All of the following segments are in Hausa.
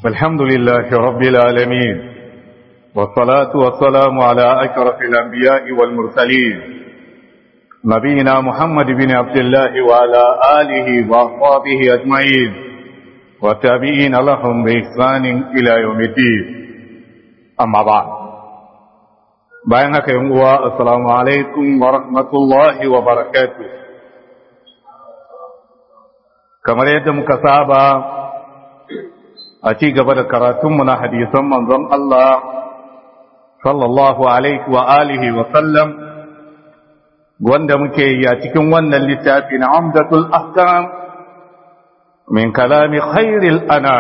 الحمد لله رب العالمين والصلاة والسلام على أشرف الأنبياء والمرسلين نبينا محمد بن عبد الله وعلى آله وأصحابه أجمعين والتابعين لهم بإحسان إلى يوم الدين أما بعد بينك يوم السلام عليكم ورحمة الله وبركاته kamar yadda muka saba a ci gaba da karatunmu na hadisan manzon Allah sallallahu alaihi wa alihi wa sallam wanda muke yi a cikin wannan littafi na amdatul ahkam min kalami khairil ana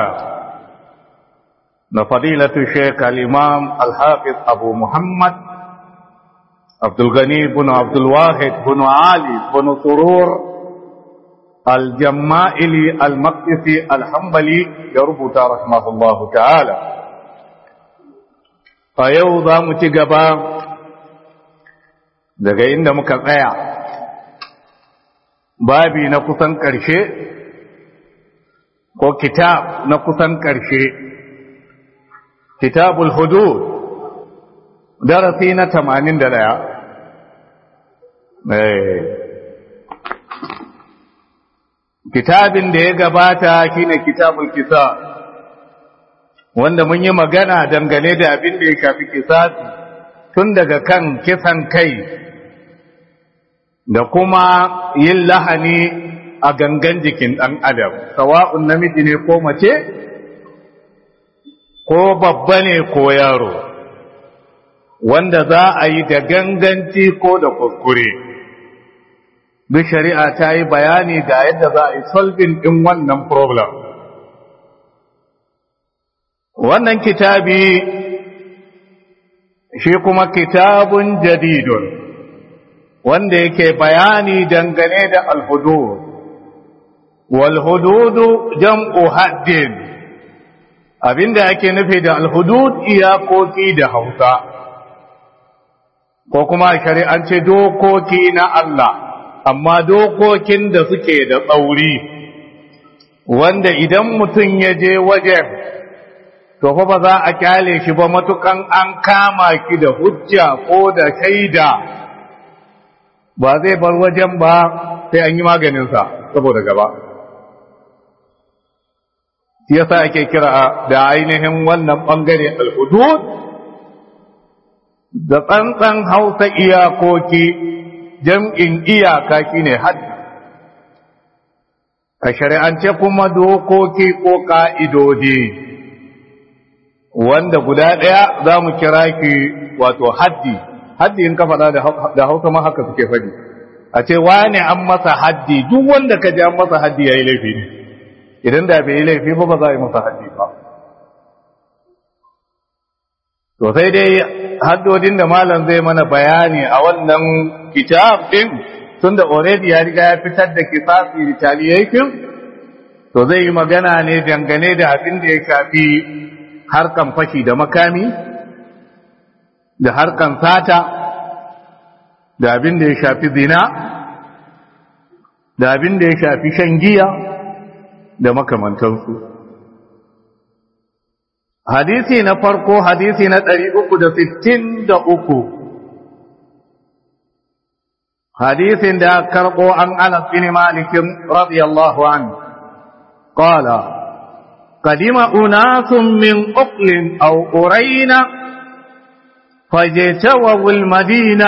na fadilatu sheikh al-imam al-hafiz abu muhammad abdul gani bin abdul wahid bin ali bin surur الجمائلي المقدسي الحنبلي يربط رحمه الله تعالى فيوضا متقبا daga inda muka tsaya babi na kusan ƙarshe ko kitab na kusan ƙarshe kitabul hudud darasi na 81 kitabin da ya gabata shine kitabul kisa wanda mun yi magana dangane da abin da ya shafi kisasi tun daga kan kisan kai da kuma yin lahani a gangan jikin ɗan adam sawa'un namiji ne ko mace ko babba ne ko yaro wanda za a yi da ganganci ko da kuskure duk shari'a ta yi bayani ga yadda za a yi solving ɗin wannan problem. Wannan kitabi shi kuma kitabun jadidun wanda yake bayani dangane da alhudud. Walhududu jam'u haddin abinda ake nufi da alhudud iyakoki da hausa, ko kuma shari'ance dokoki na Allah. amma dokokin da suke da tsauri wanda idan mutum ya je wajen to fa ba za a kyale shi ba matukan an kama ki da hujja ko da shaida ba zai bar wajen ba sai an yi maganinsa saboda gaba shi yasa ake kira da ainihin wannan bangare al-hudud da tsantsan hausa iyakoki jam'in iyaka shine haddi a shari'ance kuma dokoki ko ƙa'idodi wanda guda ɗaya za mu kira ki wato haddi haddi in ka faɗa da hausa ma haka suke faɗi a ce wane an masa haddi duk wanda ka ji an masa haddi ya yi laifi ne idan da bai yi laifi ba ba za a yi masa haddi ba to sai dai haddodin da malam zai mana bayani a wannan kitab din tunda already ya riga ya fitar da kisasi retaliation to zai yi magana ne dangane da abin da ya shafi harkan fashi da makami da harkan sata da abin da ya shafi zina da abin da ya shafi shan giya da makamantansu hadisi na farko hadisi na ɗari uku da sittin da uku hadisin da karɓo an anas bin malikin radiyallahu an qala قدم أناس من أقل أو أرين فاجتووا المدينة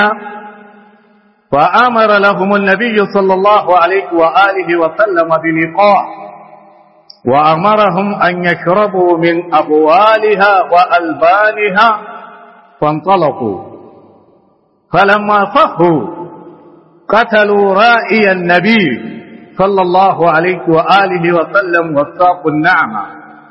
فأمر لهم النبي صلى الله عليه وآله وسلم بلقاء وأمرهم أن يشربوا من أبوالها وألبانها فانطلقوا فلما صحوا قتلوا رائي النبي صلى الله عليه وآله وسلم وساقوا النعمة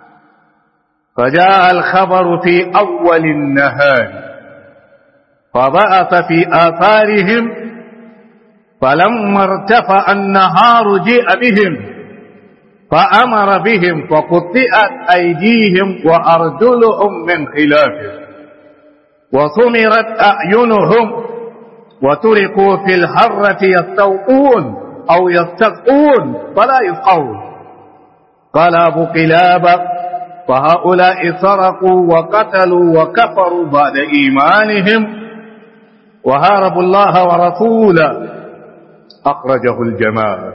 فجاء الخبر في أول النهار فبعث في آثارهم فلما ارتفع النهار جيء بهم فأمر بهم فقطئت أيديهم وأرجلهم من خلاف وصمرت أعينهم وتركوا في الحرة يستوقون أو يستسقون فلا يسقون قال أبو قلابة فهؤلاء سرقوا وقتلوا وكفروا بعد إيمانهم وهاربوا الله ورسوله أخرجه الجماعة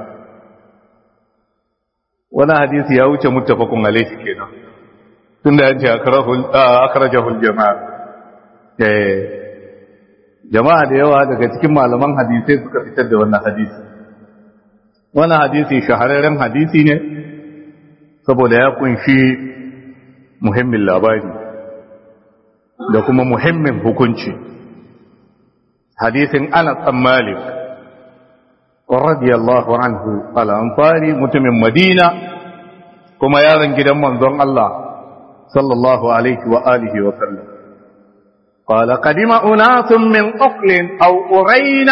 ولا حديث يوجد متفق عليه كده tunda yace akrajahul jama'a eh jama'a da yawa daga cikin malaman hadisai suka fitar da wannan hadisi wannan hadisi shahararren hadisi ne saboda ya kunshi muhimmin labari da kuma muhimmin hukunci hadisin Anas bin Malik radiyallahu anhu al-Ansari mutumin Madina kuma yaron gidan manzon Allah sallallahu alaihi wa alihi wa sallam قال قدم أناس من أقل أو أرين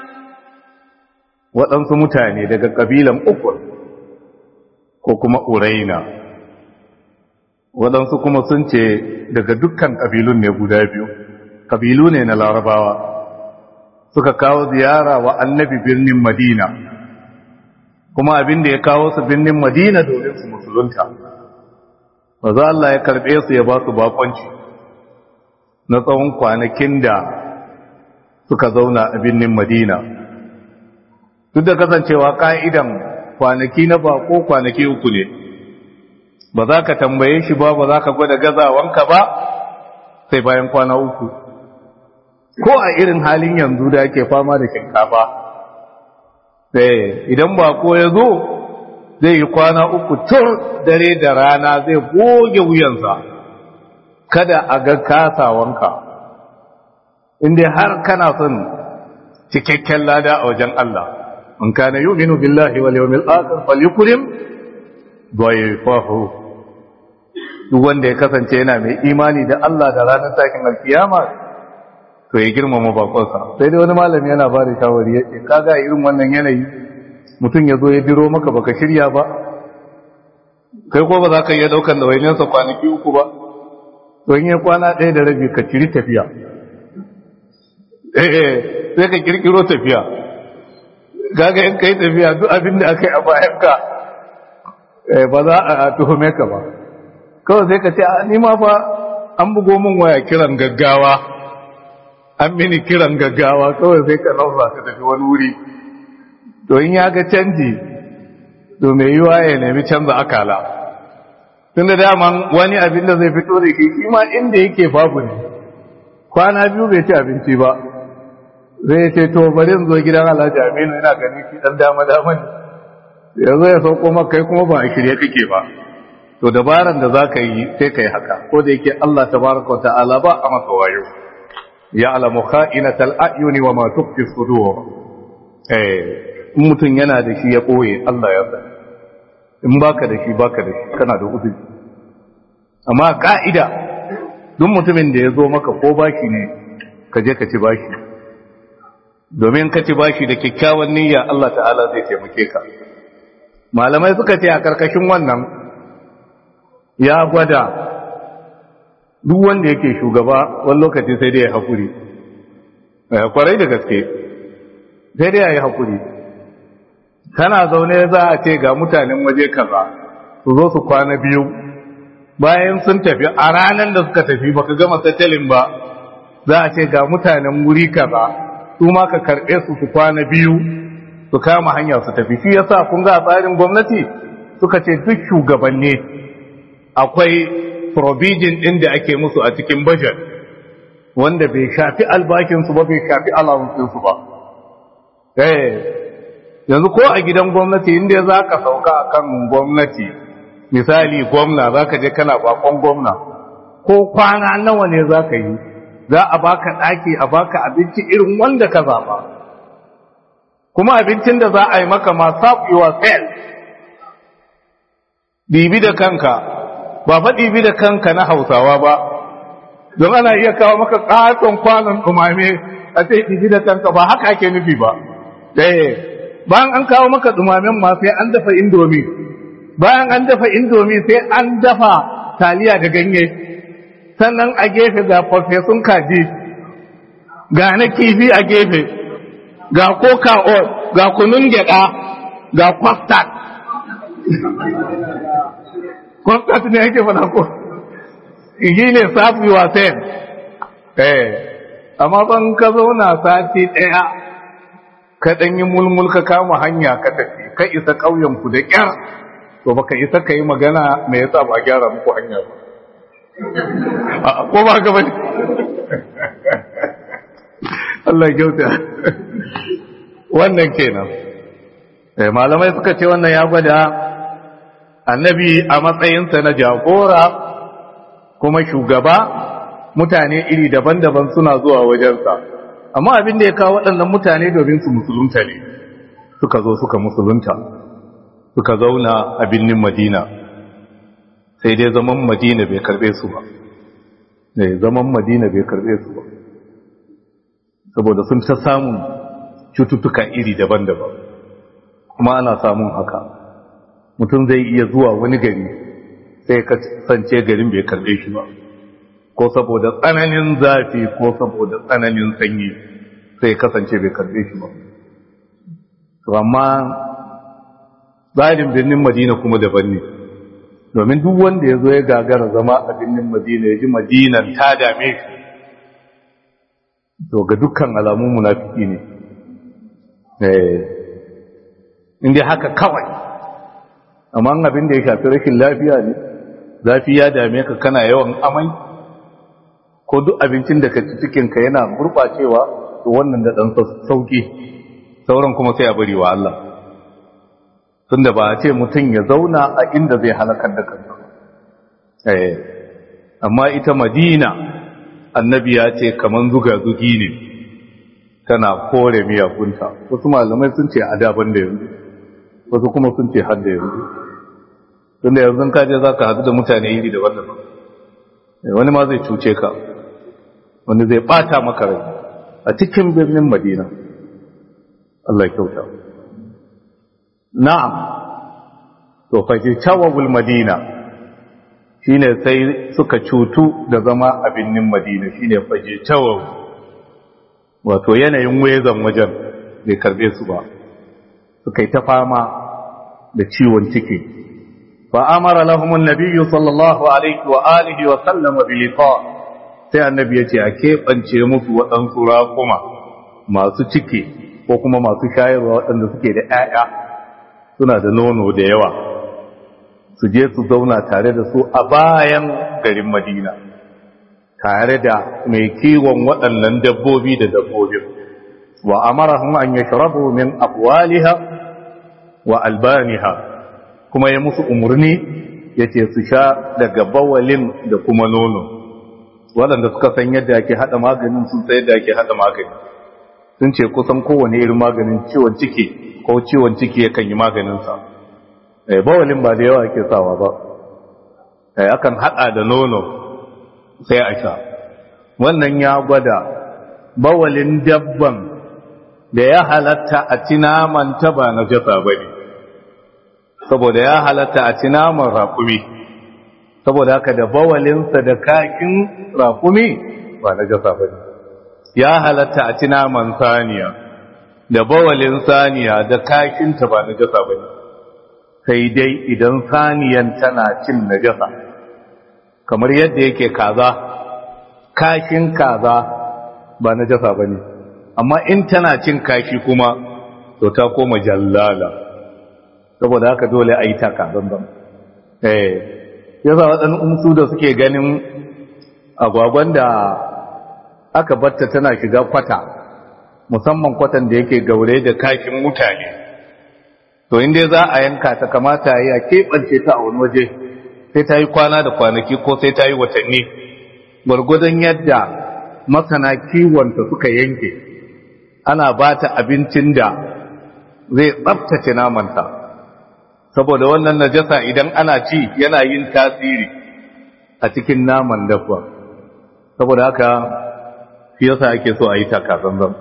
waɗansu mutane daga ƙabilan ukul ko kuma uraina waɗansu kuma sun ce daga dukkan ƙabilun ne guda biyu ƙabilu ne na larabawa suka kawo ziyara wa annabi birnin madina kuma abin da ya kawo su birnin madina domin su musulunta ba za Allah ya karɓe su ya ba su bakonci na tsawon kwanakin da suka zauna a birnin madina duk da kasancewa ka'idan kwanaki na bako kwanaki uku ne ba za ka tambaye shi ba ba za ka gwada gazawanka ba sai bayan kwana uku ko a irin halin yanzu da ake fama da shinkafa sai idan bako ya zo zai yi kwana uku tur dare da rana zai goge wuyansa kada a ga kasawanka inda har kana son cikakken lada a wajen Allah من كان يؤمن بالله واليوم الآخر فليكرم ضيفه duk wanda ya kasance yana mai imani da Allah da ranar takin alkiyama to ya girmama bakonsa sai dai wani malami yana ba da shawari ya ce kaga irin wannan yanayi mutum ya zo ya biro maka baka shirya ba kai ko ba za ka iya daukan da wainansa kwanaki uku ba to in ya kwana ɗaya da rabi ka ciri tafiya eh sai ka kirkiro tafiya gaga in kai tafiya duk abin da aka yi a bayan ka ba za a tuhume ka ba kawai sai ka ce ni ma fa an bugo min waya kiran gaggawa an mini kiran gaggawa kawai sai ka nauza ka tafi wani wuri to in ya ga canji to mai yiwa ya nemi canza akala tun da daman wani abin da zai fito da shi shi ma inda yake babu ne kwana biyu bai ci abinci ba zai ce to bari zo gidan Alhaji Aminu ina gani shi dan dama dama ne yanzu ya sauko maka kai kuma ba a shirye kake ba to dabaran da zaka yi sai kai haka ko da yake Allah tabaraka ta'ala ba a masa wayo ya alamu kha'inatal a'yuni wa ma tukhfi sudur eh in mutun yana da shi ya boye Allah ya sani in baka da shi baka da shi kana da uzuri amma ka'ida duk mutumin da ya zo maka ko baki ne ka je ka ci bashi domin ka ci bashi da kyakkyawan niyya Allah ta'ala zai taimake ka malamai suka ce a karkashin wannan ya gwada duk wanda yake shugaba wani lokaci sai dai ya haƙuri kwarai da gaske sai dai ya yi haƙuri kana zaune za a ce ga mutanen waje kaza su zo su kwana biyu bayan sun tafi a ranar da suka tafi baka gama tattalin ba za a ce ga mutanen wuri kaza su ma ka karɓe su su kwana biyu su kama hanya su tafi shi yasa kun ga tsarin gwamnati suka ce duk shugabanni akwai provision ɗin da ake musu a cikin budget wanda bai shafi albashinsu ba bai shafi alamuncinsu ba eh yanzu ko a gidan gwamnati inda za ka sauka a kan gwamnati misali gwamna za ka je kana bakon gwamna ko kwana nawa ne za ka yi za a baka ɗaki a baka abinci irin wanda ka zaba kuma abincin da za a yi maka ma serve yourself ɗibi da kanka ba fa ɗibi da kanka na hausawa ba don ana iya kawo maka ƙaton kwanon ɗumame a ce ɗibi da kanka ba haka ake nufi ba ɗaya bayan an kawo maka ɗumamen ma sai an dafa indomi bayan an dafa indomi sai an dafa taliya da ganye sannan a gefe ga farfesun kaji ga na kifi a gefe ga coca ga kunun gyada ga kwastat constant ne yake fada ko yi ne safi wasan eh amma ban ka zauna sati ɗaya ka ɗan yi mulmul ka kama hanya ka tafi ka isa ƙauyen ku da ƙyar to baka isa ka yi magana me yasa ba gyara muku hanya ba ko ba ka bane Allah kyauta wannan kenan eh malamai suka ce wannan ya gwada annabi a matsayinsa na jagora kuma shugaba mutane iri daban-daban suna zuwa wajensa amma abin da ya kawo waɗannan mutane domin su musulunta ne suka zo suka musulunta suka zauna a birnin madina sai dai zaman madina bai karbe su ba ne zaman madina bai karbe su ba saboda sun ta samun cututtuka iri daban-daban kuma ana samun haka mutum zai iya zuwa wani gari sai kasance garin bai karbe shi ba ko saboda tsananin zafi ko saboda tsananin sanyi sai kasance bai karbe shi ba amma tsarin birnin madina kuma daban ne domin duk wanda ya zo ya gagara zama a birnin madina ya ji madinan ta dame shi to ga dukkan alamun munafiki ne inda haka kawai amma abin da ya shafi rashin lafiya ne zafi ya dame ka kana yawan amai ko duk abincin da ka ci cikinka yana gurɓacewa to wannan da ɗan sauki sauran kuma sai a bari wa Allah tunda ba a ce mutum ya zauna a inda zai halakar da kansa eh amma ita madina annabi ya ce kaman zuga zugi ne tana kore miyagunta wasu malamai sun ce a daban da yanzu wasu kuma sun ce har da yanzu tunda yanzu ka je za ka haɗu da mutane iri da wannan wani ma zai cuce ka wani zai ɓata maka rai a cikin birnin madina Allah kyauta na'am to fajitawabul madina shine sai suka cutu da zama a birnin madina shine fajitawab wato yanayin wezan wajen bai karbe su ba suka yi ta fama da ciwon ciki fa amara lahum an-nabiy sallallahu alaihi wa alihi wa sallama bi liqa sai annabi yace a keɓance musu waɗansu raƙuma masu ciki ko kuma masu shayarwa waɗanda suke da ‘ya'ya suna da nono da yawa su je su zauna tare da su a bayan garin madina tare da mai kiwon waɗannan dabbobi da dabbobin wa amarahum an yashrabu min afwaliha wa albaniha kuma ya musu umarni yace su sha daga bawalin da kuma nono waɗanda suka san yadda ake haɗa maganin sun sai yadda ake haɗa magani sun ce kusan kowane irin maganin ciwon ciki ko ciwon ciki yakan yi maganinsa bawalin ba da yawa ake sawa ba akan haɗa da nono sai a sha wannan ya gwada bawalin dabban da ya halatta a ci naman ta ba na jasa ba ne saboda ya halatta a ci naman raƙumi saboda haka da bawalinsa da kakin raƙumi ba na jasa ba ne ya halatta a ci naman saniya da bawalin saniya da kakinta ba na jasa ba ne sai dai idan saniyan tana cin najasa kamar yadda yake kaza kashin kaza ba najasa ba ne amma in tana cin kashi kuma to ta koma jallala saboda haka dole a yi taka zanzan eh yasa waɗannan umsu da suke ganin agwagwan da aka batta tana shiga kwata musamman kwatan da yake gaure da kashin mutane to inda za a yanka ta kamata yi a keɓance ta a wani waje sai ta yi kwana da kwanaki ko sai ta yi watanni gwargwadon yadda masana kiwonta suka yanke ana ba ta abincin da zai tsabtace namanta saboda wannan najasa idan ana ci yana yin tasiri a cikin naman dabba saboda haka shi yasa ake so a yi takazanzan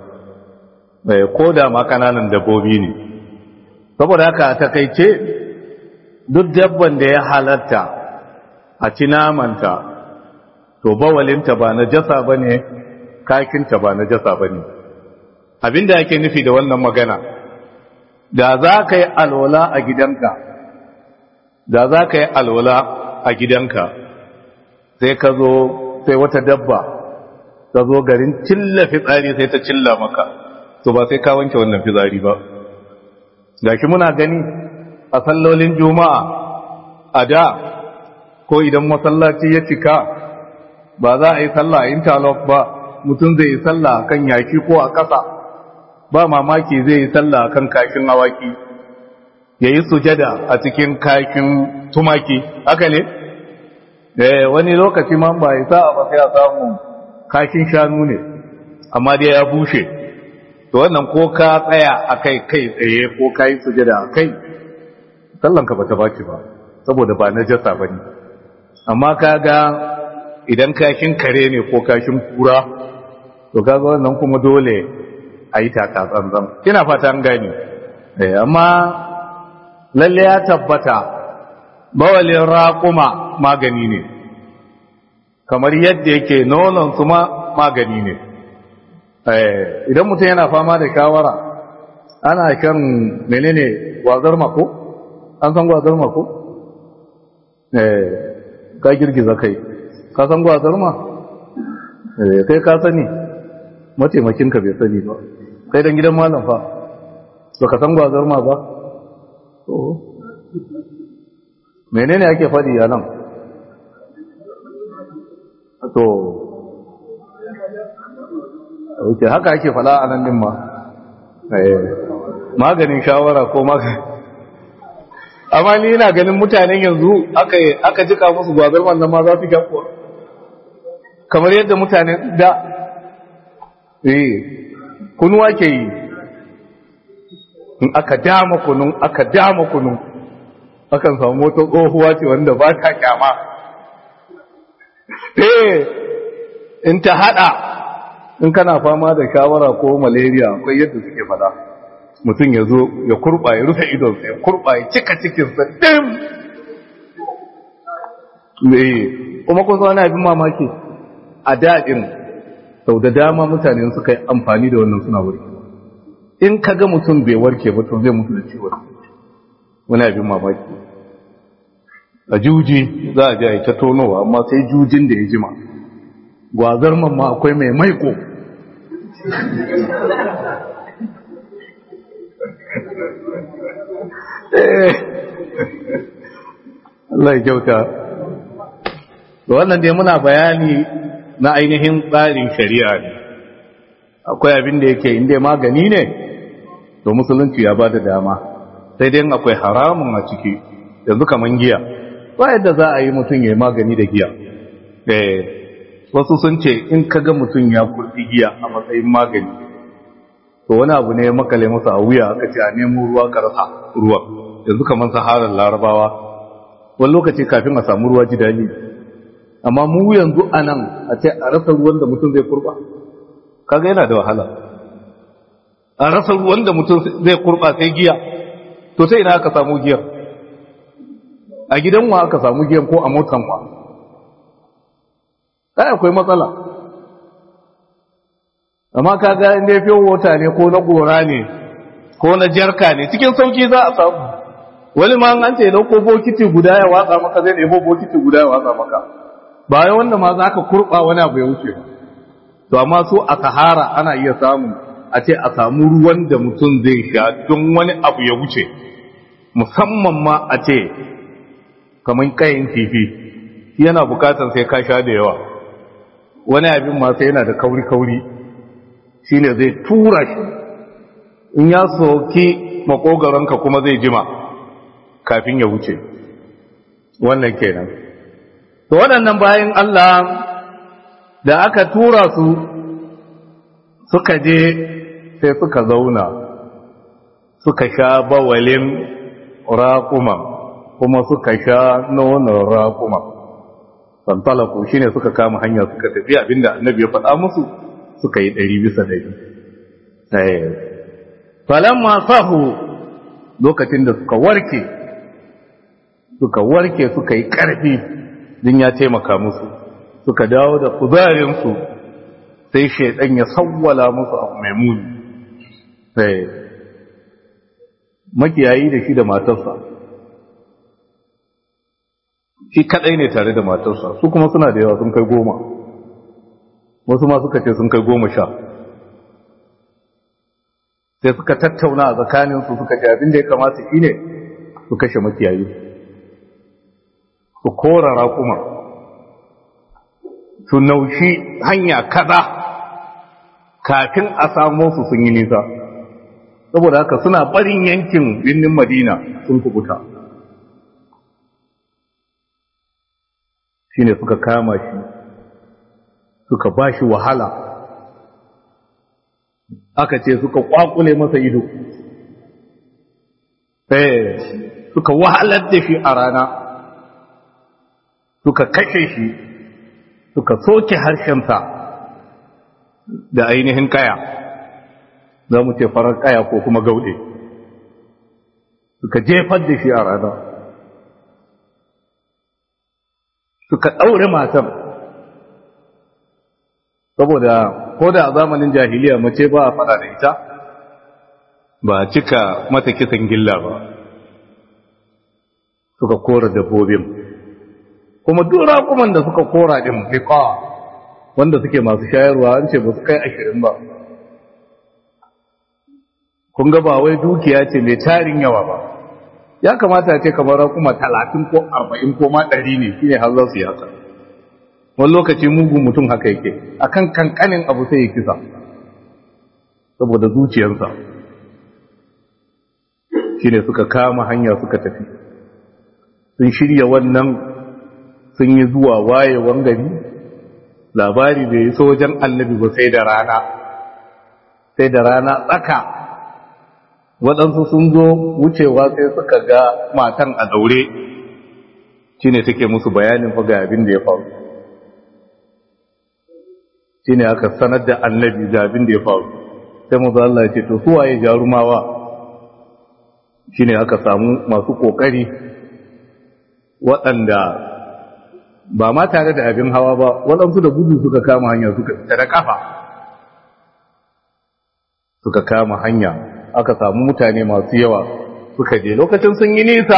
ko da ma kananan dabbobi ne saboda haka a takaice duk dabban da ya halatta a ci namanta to bawalinta ba na jasa ba ne kakinta ba na jasa ba ne abinda ake nufi da wannan magana da za ka yi alwala a gidanka da za ka yi alwala a gidanka sai ka zo sai wata dabba ta zo garin cilla fitsari sai ta cilla maka to ba sai ka wanke wannan fitsari ba gashi muna gani a sallolin juma'a a da ko idan masallaci ya cika ba za a yi sallah a interlock ba mutum zai yi sallah kan yaki ko a ƙasa ba mamaki zai yi sallah kan kashin awaki ya yi sujada a cikin kashin tumaki haka ne eh wani lokaci ma ba isa ba sai a samu kashin shanu ne amma dai ya bushe to wannan ko ka tsaya a kai kai tsaye ko ka yi sujada a kai sallanka ba ta baki ba saboda ba na jasa ba ne amma ka ga idan kashin kare ne ko kashin kura to kaga wannan kuma dole a yi taka tsantsan kina fata an gani amma lalle ya tabbata bawalin raƙuma magani ne kamar yadda yake nonon su ma magani ne idan mutum yana fama da shawara ana kan menene gwazar mako an san gwazar mako ka girgiza kai ka san gwazar ma kai ka sani mataimakinka bai sani ba kai dan gidan malam fa ba ka san gwazar ma ba menene ake faɗi a nan to ok haka ake fada a nan din ma maganin shawara ko maganin amma ni ina ganin mutanen yanzu aka jika musu gwazar wannan ma za su kyakuwa kamar yadda mutanen da eh kunuwa ke yi in aka dama kunun aka dama kunun akan samu wata tsohuwa ce wanda ba ta kyama eh in ta hada in kana fama da shawara ko malaria akwai yadda suke fada mutum ya zo ya kurba ya rufe idonsa ya kurba ya cika cikinsa dim eh kuma kun wani abin mamaki a daɗin sau da dama mutane suka yi amfani da wannan suna warke in ka ga mutum bai warke ba to zai mutu da ciwon wani abin mamaki a juji za a ji a yi ta tonowa amma sai jujin da ya jima gwazar mamma akwai mai maiko Allah ya kyauta da wannan dai muna bayani na ainihin tsarin shari'a ne akwai abin da yake inda magani ne to musulunci ya ba da dama sai dai akwai haramun a ciki yanzu kaman giya ba yadda za a yi mutum ya yi magani da giya wasu sun ce in ka ga mutum ya kurfi giya a matsayin magani to wani abu ne makale masa a wuya aka ce a nemo ruwa karasa ruwa yanzu kamar saharar larabawa wani lokaci kafin a samu ruwa ji daɗi amma mu yanzu a nan a ce a rasa ruwan da mutum zai kurba kaga yana da wahala a rasa ruwan da mutum zai kurba sai giya to sai ina aka samu giyar a gidan wa aka samu giyan ko a motan wa ai akwai matsala amma kaga inda fiye wata ne ko na gora ne ko na jarka ne cikin sauki za a samu wani ma an ce dauko bokiti guda ya watsa maka zai ɗebo bokiti guda ya watsa maka bayan wanda ma za ka kurɓa wani abu ya wuce to amma so a sahara ana iya samu a ce a samu ruwan da mutum zai sha don wani abu ya wuce musamman ma a ce kamar kayan kifi yana bukatar sai ka sha da yawa wani abin ma sai yana da kauri-kauri shi ne zai tura shi in ya soki makogaronka kuma zai jima kafin ya wuce wannan kenan to waɗannan bayan Allah da aka tura su suka je sai suka zauna suka sha bawalin raƙuma kuma suka sha nonon raƙuma fantalaku shine suka kama hanya suka tafi abinda annabi ya faɗa musu suka yi ɗari bisa ɗari falamma sahu lokacin da suka warke suka warke suka yi ƙarfi din ya taimaka musu suka dawo da kuzarinsu sai shaidan ya sawwala musu abu mai muni sai makiyayi da shi da matarsa shi kadai ne tare da matarsa su kuma suna da yawa sun kai goma wasu ma suka ce sun kai goma sha sai suka tattauna a tsakaninsu suka ce abin da ya kamata shi ne su kashe makiyayi su kora raƙuma su naushi hanya kada kafin a samo su sun yi nisa saboda haka suna barin yankin birnin madina sun kubuta shine suka kama shi suka ba shi wahala aka ce suka kwakule masa ido eh suka wahalar da shi a rana suka kashe shi suka soke harshensa da ainihin kaya za mu ce farar kaya ko kuma gaude suka jefar da shi a rana suka ɗaure matan saboda ko da a zamanin jahiliya mace ba a fada da ita ba a cika mata kisan gilla ba suka kora dabbobin kuma dura kuma da suka kora din fiqa wanda suke masu shayarwa an ce ba su kai ashirin ba kun ga ba wai dukiya ce mai tarin yawa ba ya kamata ce kamar kuma talatin ko arba'in ko ma ɗari ne shine har za su yi haka wani lokaci mugun mutum haka yake akan kankanin abu sai ya kisa saboda zuciyarsa shine suka kama hanya suka tafi sun shirya wannan sun yi zuwa wayewan gari labari bai yi sojan annabi ba sai da rana sai da rana tsaka waɗansu sun zo wucewa sai suka ga matan a daure shi ne take musu bayanin faga abin da ya faru shi ne aka sanar da annabi da abin da ya faru sai mu Allah ya ce to suwaye jarumawa shi ne aka samu masu ƙoƙari waɗanda ba ma tare da abin hawa ba waɗansu da gudu suka kama hanya suka fita da ƙafa suka kama hanya aka samu mutane masu yawa suka je lokacin sun yi nisa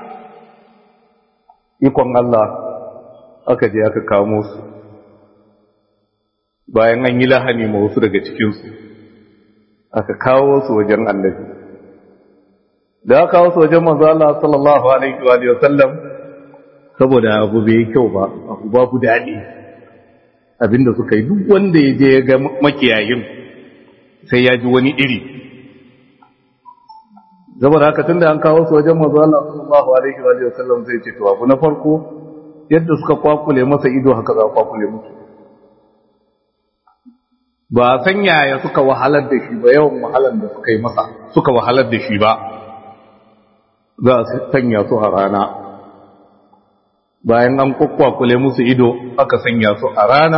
ikon Allah aka je aka kamo su bayan an yi lahani ma wasu daga cikinsu aka kawo su wajen annabi da aka kawo su wajen manzo Allah sallallahu alaihi wa sallam saboda abu bai yi kyau ba abu babu daɗi abinda suka yi duk wanda ya je ya ga makiyayin sai ya ji wani iri saboda haka tunda an kawo su wajen manzo Allah sallallahu alaihi wa sallam sai ce to abu na farko yadda suka kwakule masa ido haka za kwakule musu ba san yaya suka wahalar da shi ba yawan wahalar da suka yi masa suka wahalar da shi ba za a sanya su a rana bayan an kwakwakule musu ido aka sanya su a rana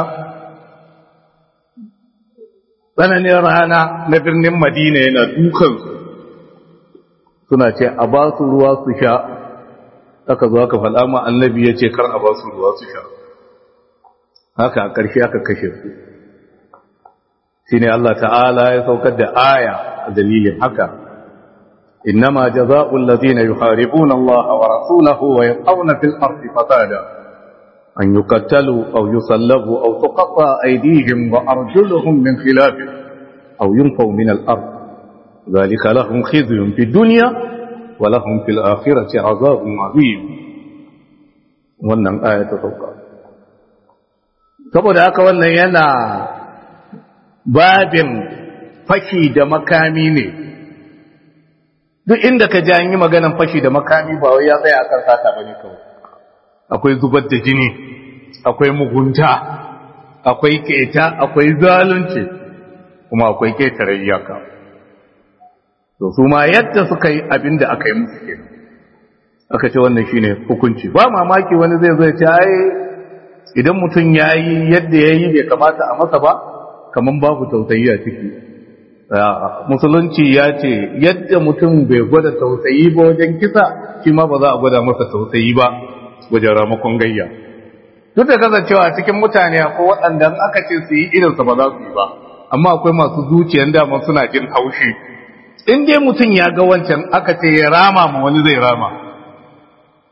tsananin rana na birnin madina yana dukansu suna ce a ba su ruwa su sha aka zo aka faɗa ma annabi ya ce kar a ba su ruwa su sha haka a ƙarshe aka kashe su shi ne Allah ta'ala ya saukar da aya a dalilin haka إنما جزاء الذين يحاربون الله ورسوله ويقعون في الأرض فسادا أن يقتلوا أو يصلبوا أو تقطع أيديهم وأرجلهم من خلاف أو ينفوا من الأرض ذلك لهم خزي في الدنيا ولهم في الآخرة عذاب عظيم wannan aya ta sauka saboda haka wannan yana babin fashi da makami ne duk inda ka ji an yi maganan fashi da makami ba wai ya tsaya akan sata bane kawai akwai zubar da jini akwai mugunta akwai keta akwai zalunci kuma akwai ketare iyaka to su ma yadda suka yi abin da aka yi musu kenan aka ce wannan shine hukunci ba mamaki wani zai zai ce ai idan mutum ya yi yadda ya yi bai kamata a masa ba kaman babu tausayi a ciki musulunci ya ce yadda mutum bai gwada tausayi ba wajen kisa shi ma ba za a gwada masa tausayi ba wajen ramakon gayya duk da kasancewa cikin mutane ko waɗanda aka ce su yi irinsa ba za su yi ba amma akwai masu zuciyan dama suna jin haushi in dai mutum ya ga wancan aka ce ya rama ma wani zai rama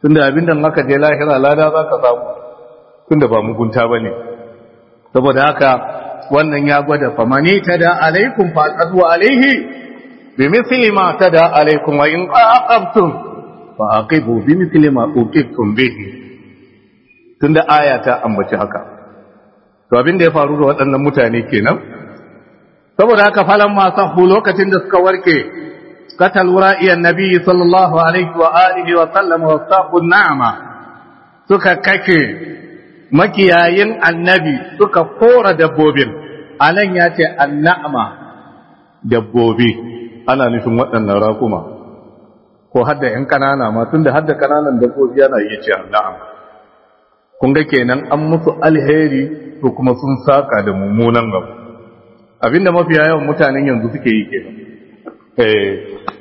tunda abinda aka je lahira lada za ka samu tunda ba mugunta ba ne saboda haka wannan ya gwada famani ta da alaikum faƙadu alaihi bi misli ma ta da alaikum wa in aqabtum fa aqibu bi misli ma uqibtum bihi tunda aya ta ambaci haka to abin da ya faru da waɗannan mutane kenan saboda haka falan ma sahu lokacin da suka warke katal wura'iyan nabi sallallahu alaihi wa alihi wa sallam wa saqun na'ama suka kake makiyayin annabi suka kora dabbobin anan ya ce annama dabbobi ana nufin waɗannan rakuma ko hadda ‘yan ƙanana ma tun da hadda ƙananan dabbobi yana iya ce na'am kun ga kenan an musu alheri ko kuma sun saka da mummunan gaba abinda mafiya yawan mutanen yanzu suke yi kenan eh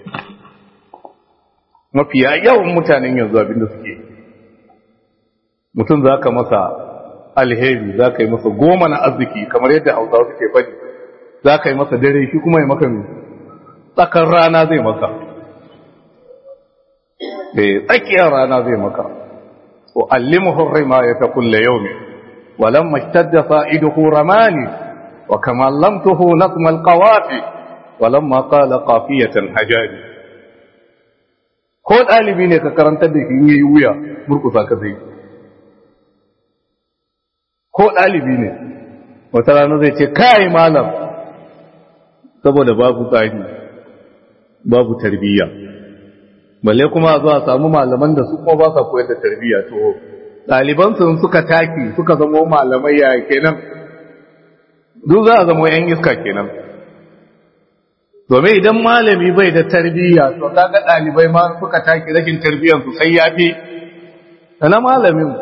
mafiya yawan mutanen yanzu abinda suke yi mutum za ka masa alheri za ka yi masa goma na arziki kamar yadda hausawa suke faɗi za ka yi masa dare shi kuma yi maka tsakar rana zai maka tsakiyar rana zai maka wa allimuhu rima ya ta kulle yau ne walan mashtadda fa'iduhu ramani wa kamar lamtuhu nasmal qawafi walan ma qala qafiyatan hajari ko ɗalibi ne ka karantar da shi yi wuya murkusa ka zai ko ɗalibi ne wata rana zai ce kai malam saboda babu tsari babu tarbiyya balle kuma zuwa samu malaman da su kuma ba sa koyar da tarbiyya to ɗaliban sun suka taki suka zama malamai ya kenan duk za a zama yan iska kenan domin idan malami bai da tarbiyya to kaga ɗalibai ma suka taki rashin tarbiyyar su sai ya fi na malamin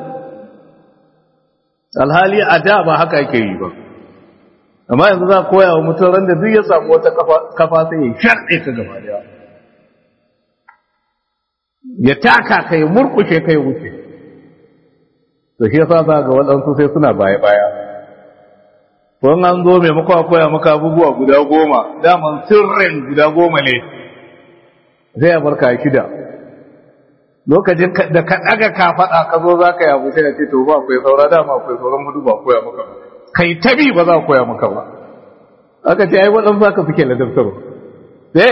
alhali a da ba haka ake yi ba amma yanzu za a koya wa mutum ran da duk ya samu wata kafa sai ya sharɗe ka gaba daya ya taka ka ya murkushe ka ya wuce to shi yasa za ga waɗansu sai suna baya-baya ko an zo maimakon a koya maka abubuwa guda goma daman sirrin guda goma ne zai ya barka shida lokacin da ka ɗaga ka faɗa ka zo za ka yi abu sai ya ce to ba akwai saura dama akwai sauran hudu ba koya maka ba kai tabi ba za a koya maka ba aka ce ai waɗansu aka suke ladabtarwa sai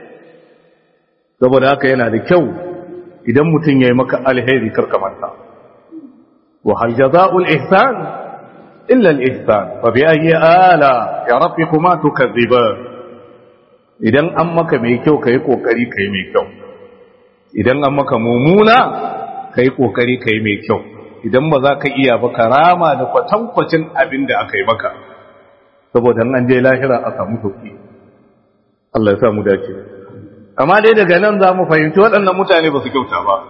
saboda haka yana da kyau idan mutum ya yi maka alheri karka manta wa hal jaza'ul ihsan illa al ihsan fa bi ayyi ala ya rabbikuma tukazziban idan an maka mai kyau kai kokari kai mai kyau idan an maka mumuna kai kokari kai mai kyau idan ba za ka iya ba karama da kwatankwacin abin da aka yi maka saboda an je lahira a samu sauki Allah ya samu dace amma dai daga nan za mu fahimci waɗannan mutane ba su kyauta ba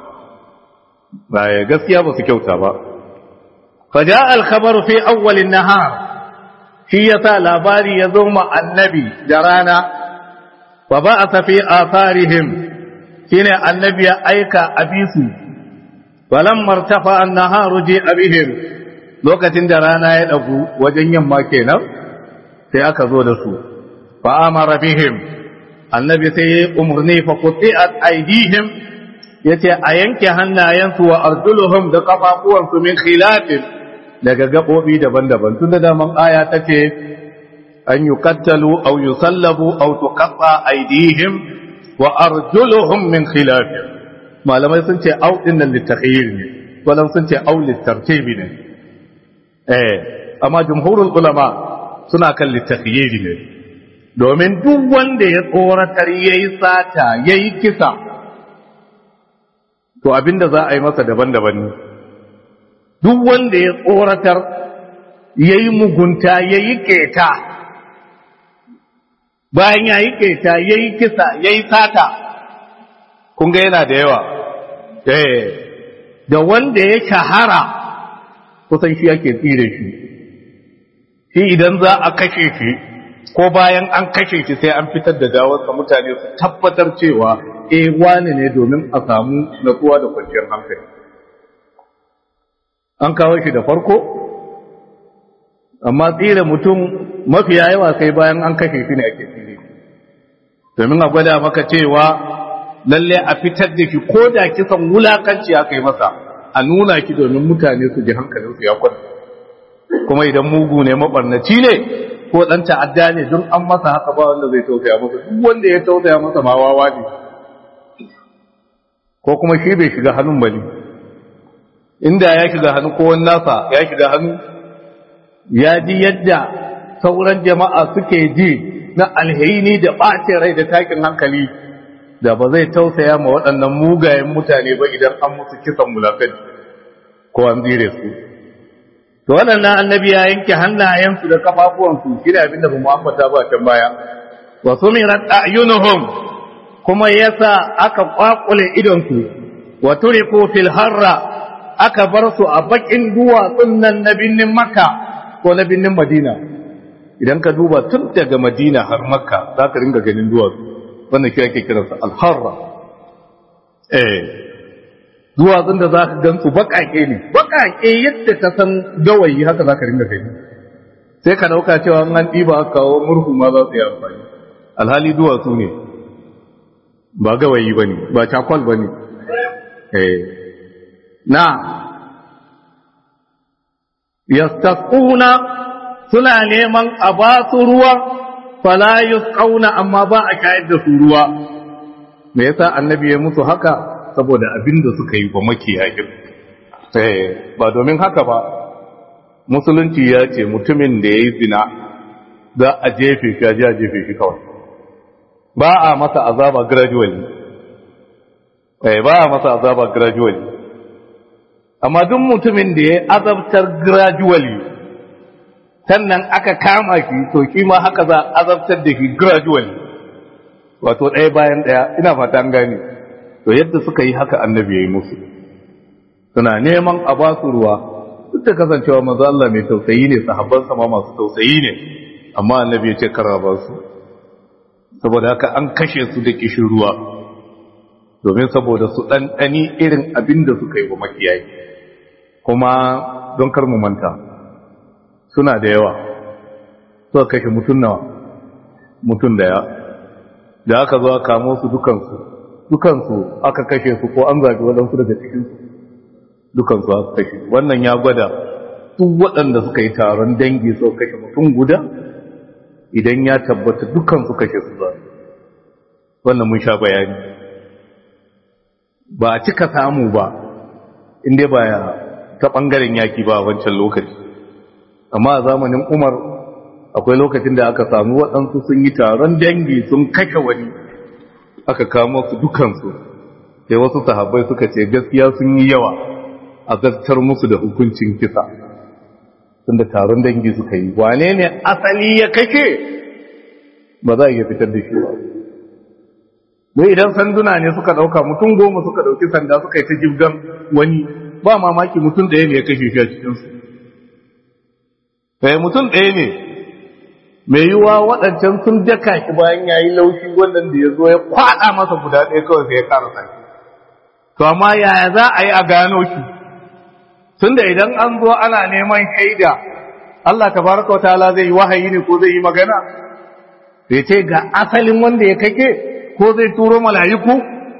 baya gaskiya ba su kyauta ba faja alkhabar fi awwalin nahar shi yasa labari ya zo ma annabi da rana wa ba a tafi atharihim shine annabi ya aika abisu walam martafa an-naharu ji abihim lokacin da rana ya dagu wajen yamma kenan sai aka zo da su fa amara bihim annabi sai ya umarni fa quti'at aydihim yace a yanke hannayensu wa arjuluhum da kafafuwansu min khilafin daga gabobi daban-daban tun da daman aya tace an yuqattalu aw yusallabu aw tuqatta aydihim wa arjuluhum min khilafin malamai sun ce au din nan litakhyir ne walan sun ce au litartibi ne eh amma jumhurul ulama suna kan litakhyir ne domin duk wanda ya tsoratar ya yi sata ya yi kisa to abinda za a yi masa daban-daban ne duk wanda ya tsoratar ya yi mugunta ya yi keta bayan ya yi keta ya yi kisa ya yi sata kunga yana da yawa da wanda ya shahara kusan shi ake tsire shi shi idan za a kashe shi ko bayan an kashe shi sai an fitar da gawarsa mutane su tabbatar cewa eh wani ne domin a samu natsuwa da kwanciyar hankali an kawo shi da farko amma tsira mutum mafiya yawa sai bayan an kashe shi ne ake tsire domin a gwada maka cewa lalle a fitar da ki ko da kisan wulakanci aka yi masa a nuna ki domin mutane su ji hankalinsu ya kwanta kuma idan mugu ne mabarnaci ne ko dan ta'adda ne don an masa haka ba wanda zai tausaya masa duk wanda ya tausaya masa ma wawa ne ko kuma shi bai shiga hannun bane inda ya shiga hannu ko wani nasa ya shiga hannu ya ji yadda sauran jama'a suke ji na alheri da ɓace rai da takin hankali da ba zai tausaya ma waɗannan mugayen mutane ba idan an musu kisan mulakai ko an zire su to waɗannan annabi ya yanke hannayensu da kafafuwansu shi da abinda ba mu ambata ba can baya wa sumirat a'yunuhum kuma yasa aka kwakule idonsu wa turiku fil harra aka bar su a bakin duwatsun nan na binnin makka ko na binnin madina idan ka duba tun daga madina har makka za ka ringa ganin duwatsu wannan shi ake kiransa alharra eh duwatsun da za ka gansu baƙaƙe ne baƙaƙe yadda ta san gawayi haka za ka ringa gani sai ka ɗauka cewa an ɗiba kawo murhu ma za su yi amfani alhali duwatsu ne ba gawayi ba ne ba cakwal ba ne na yastasquna suna neman a ba su ruwa fala yusqauna amma ba a kayar da su ruwa me yasa annabi ya musu haka saboda abinda suka yi ba makiyayin eh ba domin haka ba musulunci ya ce mutumin da yayi zina za a jefe shi a jefe shi kawai ba a masa azaba gradually eh ba a masa azaba gradually amma duk mutumin da ya azabtar gradually sannan aka kama shi to shi ma haka za a azabtar da shi gradually wato ɗaya bayan ɗaya ina fata an gane to yadda suka yi haka annabi ya yi musu suna neman a ba su ruwa duk da kasancewa manzo Allah mai tausayi ne sahabban ma masu tausayi ne amma annabi ya ce kara ba su saboda haka an kashe su da kishin ruwa domin saboda su ɗanɗani irin abin da suka yi wa makiyayi kuma don kar mu manta suna da yawa suka kashe mutum nawa mutum daya da aka zo aka kamo su dukansu dukansu aka kashe su ko an zaɓi waɗansu daga cikinsu dukansu aka kashe wannan ya gwada duk waɗanda suka yi taron dangi suka kashe mutum guda idan ya tabbata dukansu kashe su za wannan mun sha bayani ba a cika samu ba inda ba ta ɓangaren yaki ba a wancan lokaci amma a zamanin umar akwai lokacin da aka samu waɗansu sun yi taron dangi sun kashe wani aka kamo su dukansu sai wasu sahabbai suka ce gaskiya sun yi yawa a zartar musu da hukuncin kisa tunda taron dangi suka yi wane ne asali ya kashe ba za a iya fitar da shi ba mai idan sanduna ne suka ɗauka mutum goma suka ɗauki sanda suka yi ta jibgan wani ba mamaki mutum ɗaya ne ya kashe shi a cikinsu sai mutum ɗaya ne mai yiwuwa waɗancan sun daka shi bayan ya yi laushi wannan da ya zo ya kwaɗa masa guda ɗaya kawai sai ya ƙara sake to amma yaya za a yi a gano shi tun da idan an zo ana neman shaida Allah tabaraka wa ta'ala zai yi wahayi ne ko zai yi magana sai ce ga asalin wanda ya kake ko zai turo mala'iku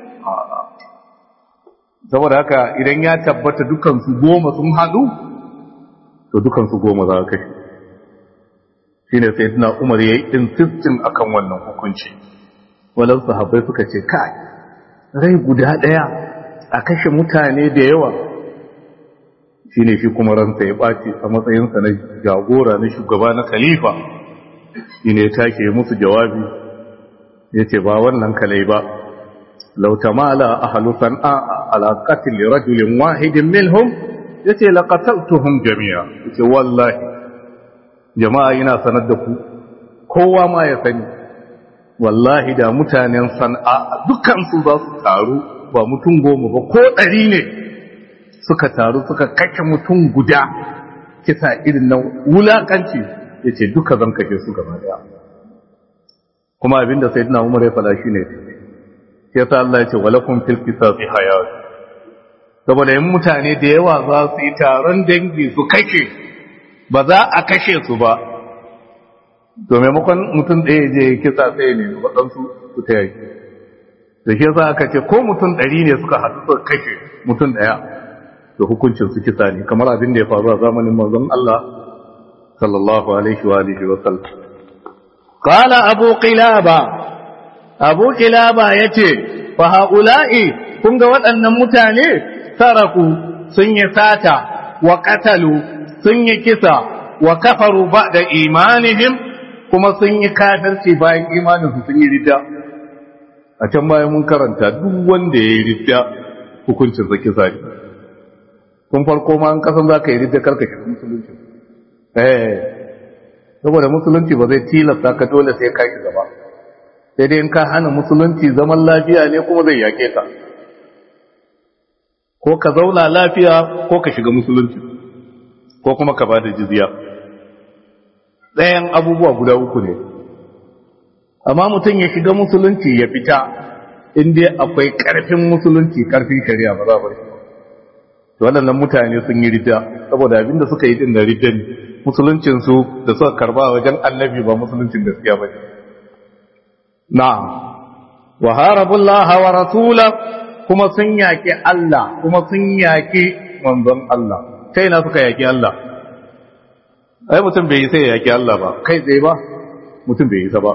saboda haka idan ya tabbata dukansu goma sun haɗu to dukansu goma za ka kashe shi ne sai tuna umar ya yi insistin akan wannan hukunci walar sahabbai suka ce kai rai guda ɗaya a kashe mutane da yawa shi ne shi kuma ransa ya ɓaci a matsayinsa na jagora na shugaba na khalifa shi ne ya take musu jawabi ya ce ba wannan kalai ba lautamala ahalu san'a ala qatl rajulin wahidin minhum yace laqataltuhum jami'a yace wallahi jama'a yana sanar da ku kowa ma ya sani wallahi da mutanen san'a dukkan su za su taru ba mutum goma ba ko ɗari ne suka taru suka kashe mutum guda kisa irin nan wulakanci yace duka zan kashe su gaba daya kuma abinda sayyidina Umar ya fada shine sai ta Allah ya ce walakum fil qisasi hayat saboda yin mutane da yawa za su yi taron dangi su kashe ba za a kashe su ba to maimakon mutum ɗaya je kisa sai ne waɗansu su ta yaki da shi yasa aka ce ko mutum ɗari ne suka haɗu suka kashe mutum ɗaya da hukuncin su kisa ne kamar abin da ya faru a zamanin manzon Allah sallallahu alaihi wa alihi wa sallam qala abu qilaba abu qilaba yace fa haula'i kun ga waɗannan mutane saraku sun yi sata wa qatalu sun yi kisa wa kafaru ba'da imanihim kuma sun yi kafirci bayan imaninsu sun yi ridda a can bayan mun karanta duk wanda ya yi ridda hukuncin sa kisa ne kun farko ma an kasan za ka yi ridda karka shiga musulunci eh saboda musulunci ba zai tilasta ka dole sai ka shiga ba sai dai in ka hana musulunci zaman lafiya ne kuma zai yake ka ko ka zauna lafiya ko ka shiga musulunci ko kuma ka bada jizya ɗayan abubuwa guda uku ne amma mutum ya shiga musulunci ya fita inda akwai ƙarfin musulunci ƙarfin shari'a ba za a bari to waɗannan mutane sun yi rida saboda abinda suka yi din da ridda ne musuluncinsu da suka karba wajen annabi ba musuluncin gaskiya ba ne na wa harabullaha wa rasula kuma sun yaƙi Allah kuma sun yaƙi manzon Allah kai na suka yaƙi Allah ai mutum bai yi sai ya yaƙi Allah ba kai tsaye ba mutum bai yi sa ba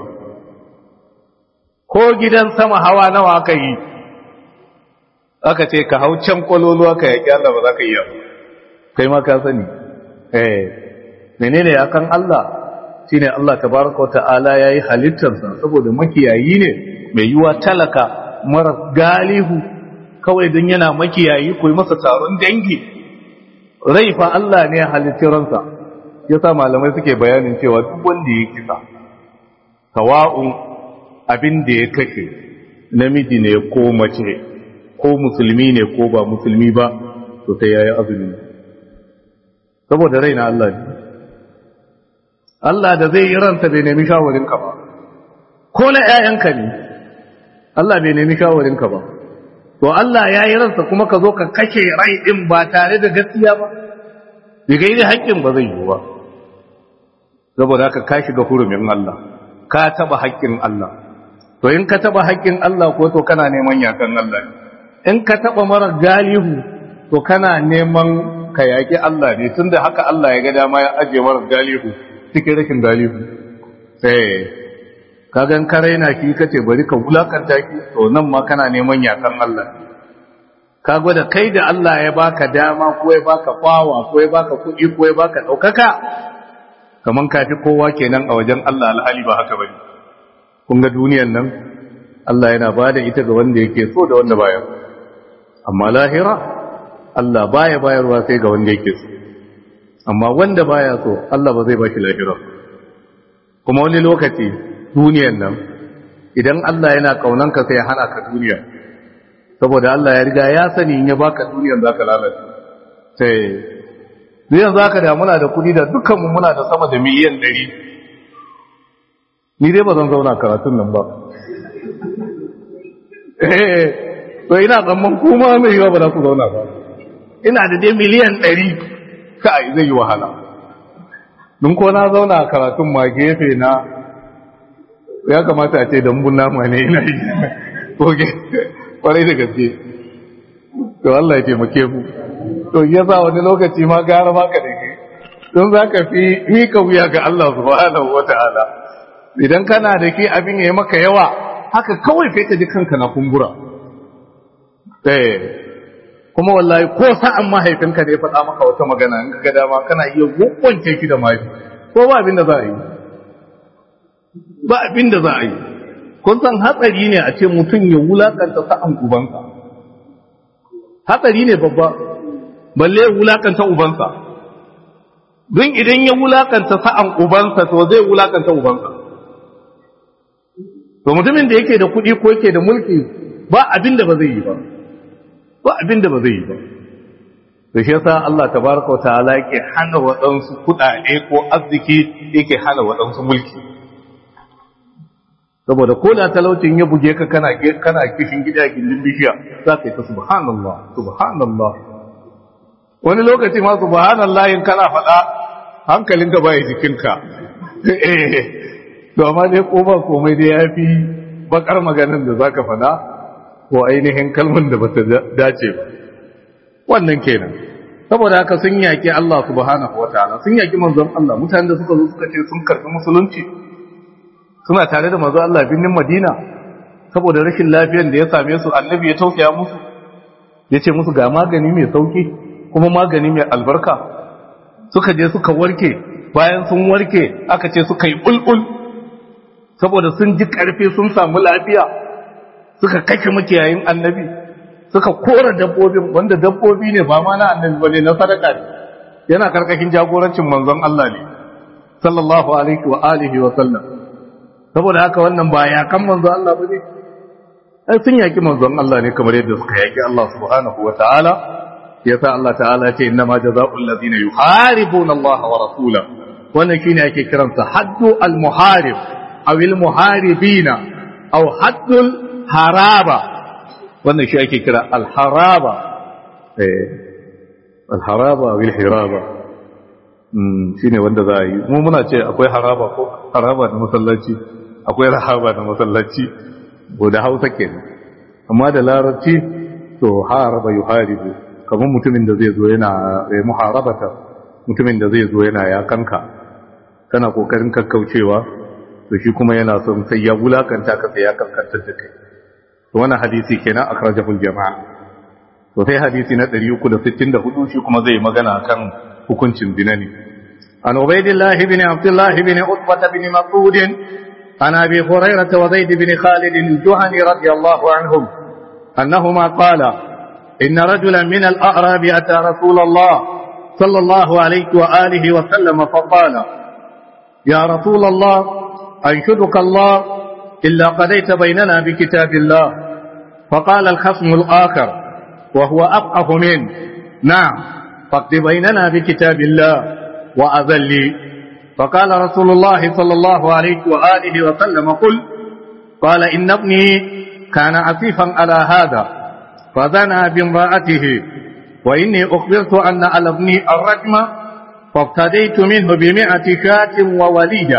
ko gidan sama hawa nawa aka yi aka ce ka hau can kwalolo aka yaƙi Allah ba za ka iya ba kai ma ka sani eh menene akan Allah shine Allah tabaraka wa ta'ala yayi halittarsa saboda makiyayi ne mai yiwa talaka mara galihu kawai don yana makiyayi ko masa taron dangi rai fa Allah ne halittar ransa yasa malamai suke bayanin cewa duk wanda ya kisa sawa'un abin da ya kashe namiji ne ko mace ko musulmi ne ko ba musulmi ba to sai yayi azumi saboda rai na Allah ne Allah da zai yi ransa bai nemi shawarinka ba ko na ‘ya'yanka ne Allah bai nemi shawarinka ba to Allah ya yi ransa kuma ka zo ka kashe rai ɗin ba tare da gaskiya ba bai gairi haƙƙin ba zai yi ba saboda haka ka shiga hurumin Allah ka taɓa haƙƙin Allah to in ka taɓa haƙƙin Allah ko to kana neman yakan Allah in ka taɓa mara galihu to kana neman ka yaƙi Allah ne tunda haka Allah ya ga dama ya ajiye mara galihu cikin rashin galihu sai ka gan karai na ki kace bari ka wulakanta ki to nan ma kana neman yakan Allah ka gwada kai da Allah ya baka dama ko ya baka fawa ko ya baka kuɗi ko ya baka ɗaukaka kaman ka fi kowa kenan a wajen Allah alhali ba haka bane kun ga duniyan nan Allah yana bada ita ga wanda yake so da wanda baya amma lahira Allah baya bayarwa sai ga wanda yake so amma wanda baya so Allah ba zai baki lahira kuma wani lokaci duniyan nan idan Allah yana kaunanka sai ya hana ka duniya saboda Allah ya riga ya sani in ya baka duniyan zaka lalace sai duniyan zaka da muna da kudi da dukkan mu muna da sama da miliyan 100 ni dai ba zan zauna karatun nan ba eh to ina tsamman kuma mai yiwa ba za ku zauna ba ina da dai miliyan 100 kai zai yi wahala don ko na zauna a karatun ma gefe na ya kamata a ce dambun nama ne ina yi koge kwarai da gaske to Allah ya taimake mu to ya sa wani lokaci ma gara maka da ke don za ka fi mika wuya ga Allah subhanahu wa ta'ala idan kana da ke abin ya yi maka yawa haka kawai sai ka ji kanka na kumbura eh kuma wallahi ko sa'an mahaifinka ne faɗa maka wata magana in ga dama kana iya gwakwance ki da mahaifi ko ba abin da za a yi ba abin da za a yi kun san hatsari ne a ce mutum ya wulakanta sa'an ubansa hatsari ne babba balle ya wulakanta ubansa don idan ya wulakanta sa'an ubansa to zai wulakanta ubansa to mutumin da yake da kuɗi ko yake da mulki ba abin da ba zai yi ba ba abin da ba zai yi ba da shi yasa Allah tabaraka wa ta'ala yake hana waɗansu kuɗaɗe ko arziki yake hana waɗansu mulki saboda ko da talaucin ya buge ka kana kana kishin gida gindin bishiya za ka yi ta subhanallah subhanallah wani lokaci ma subhanallah in kana faɗa hankalinka baya jikinka eh to amma dai ko ba komai dai yafi bakar maganin da zaka faɗa ko ainihin kalman da bata dace ba wannan kenan saboda haka sun yaki Allah subhanahu wataala sun yaki manzon Allah mutanen da suka zo suka ce sun karbi musulunci suna tare da manzon Allah binnin Madina saboda rashin lafiyar da ya same su annabi ya tausaya musu ya ce musu ga magani mai sauki kuma magani mai albarka suka je suka warke bayan sun warke aka ce suka yi bulbul saboda sun ji karfi sun samu lafiya suka kashe makiyayin annabi suka kora dabbobin wanda dabbobi ne ba ma na annabi bane na sadaka ne yana karkashin jagorancin manzon Allah ne sallallahu alaihi wa alihi wa sallam saboda haka wannan ba ya kan manzon Allah bane ai sun yaki manzon Allah ne kamar yadda suka yaki Allah subhanahu wa ta'ala yasa Allah ta'ala ce inna ma jazaa'ul ladina yuharibuna Allah wa rasulahu wannan shine ake kiransa haddu al muharib aw al muharibina aw haddul haraba wannan shi ake kira al haraba eh al haraba aw al hiraba mm shine wanda za a yi mu muna ce akwai haraba ko haraba da masallaci akwai rahaba da masallaci ko da Hausa kenan amma da larabci to haraba yuharibu kamar mutumin da zai zo yana muharabata mutumin da zai zo yana ya kanka kana kokarin kakkaucewa to shi kuma yana son sai ya wulakanta ka sai ya kankantar da kai to wannan hadisi kenan akrajahul jama'a to sai hadisi na 364 shi kuma zai magana kan hukuncin zina ne an ubaidillah ibn abdullah ibn utbah ibn mas'ud an abi hurairah wa zaid ibn khalid al-juhani radiyallahu anhum annahuma qala إن رجلا من الأعراب أتى رسول الله صلى الله عليه وآله وسلم فقال يا رسول الله أنشدك الله إلا قضيت بيننا بكتاب الله فقال الخصم الآخر وهو أفقه منه نعم فاقض بيننا بكتاب الله وأذلي فقال رسول الله صلى الله عليه وآله وسلم قل قال إن ابني كان عفيفا على هذا فزنى بامرأته وإني أخبرت أن على ابني الرجم فافتديت منه بمئة شاة ووليدة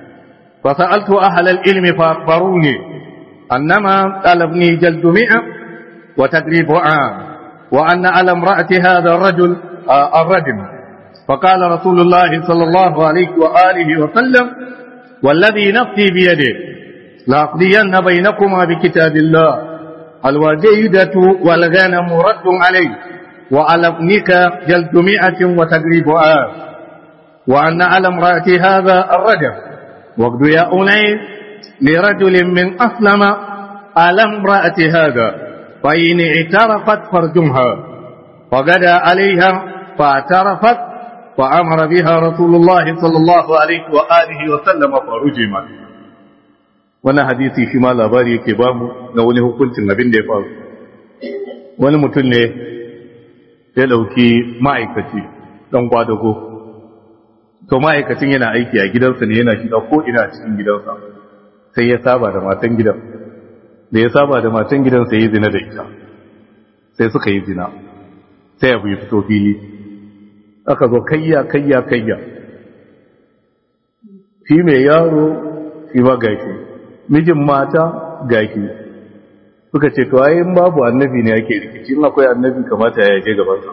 فسألت أهل العلم فأخبروني أنما على ابني جلد مئة وتقريب عام وأن على امرأة هذا الرجل آه الرجم فقال رسول الله صلى الله عليه وآله وسلم والذي نفسي بيده لأقضين بينكما بكتاب الله الوجيدة والغنم رد عليه وعلى ابنك جلد مئة وتقريب آب وأن على امرأة هذا الرجل وقد يا أنيس لرجل من أسلم على امرأة هذا فإن اعترفت فرجمها فغدا عليها فاعترفت فأمر بها رسول الله صلى الله عليه وآله وسلم فرجمت wannan hadisi shi ma labari yake bamu na wani hukuncin abin da ya faru wani mutum ne ya dauki ma'aikaci dan kwadago to ma'aikacin yana aiki a gidansa ne yana shiga ko ina cikin gidansa sai ya saba da matan gidan da ya saba da matan gidan sai ya zina da ita sai suka yi zina sai abu ya fito fili aka zo kayya kayya kayya shi mai yaro shi ba gashi mijin mata gaki suka ce to ayin babu annabi ne yake rikici in akwai annabi kamata ya je gabansa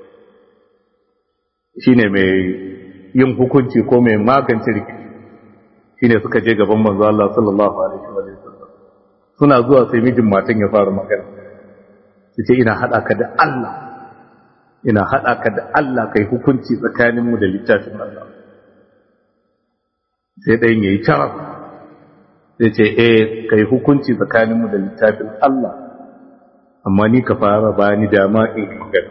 shine mai yin hukunci ko mai magance rikici shine suka je gaban manzo Allah sallallahu alaihi wa sallam suna zuwa sai mijin matan ya fara magana yace ina hada ka da Allah ina hada ka da Allah kai hukunci tsakaninmu da littafin Allah sai ɗayan yayi charaf zai ce eh kai hukunci tsakaninmu da littafin Allah amma ni ka fara ba ni dama in magana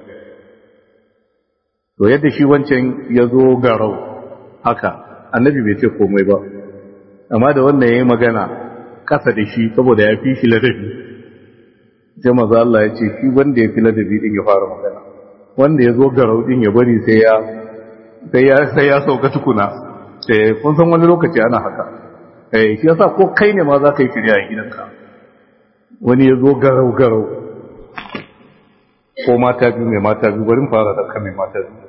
to yadda shi wancan ya zo garau haka annabi bai ce komai ba amma da wannan ya yi magana kasa da shi saboda ya fi shi ladabi sai maza Allah ya ce shi wanda ya fi ladabi din ya fara magana wanda ya zo garau din ya bari sai ya sai ya sai ya sauka tukuna sai kun san wani lokaci ana haka eh shi yasa ko kai ne ma za ka yi shirya a gidanka wani ya zo garau garau ko mata biyu mai mata biyu bari fara da kan mai mata biyu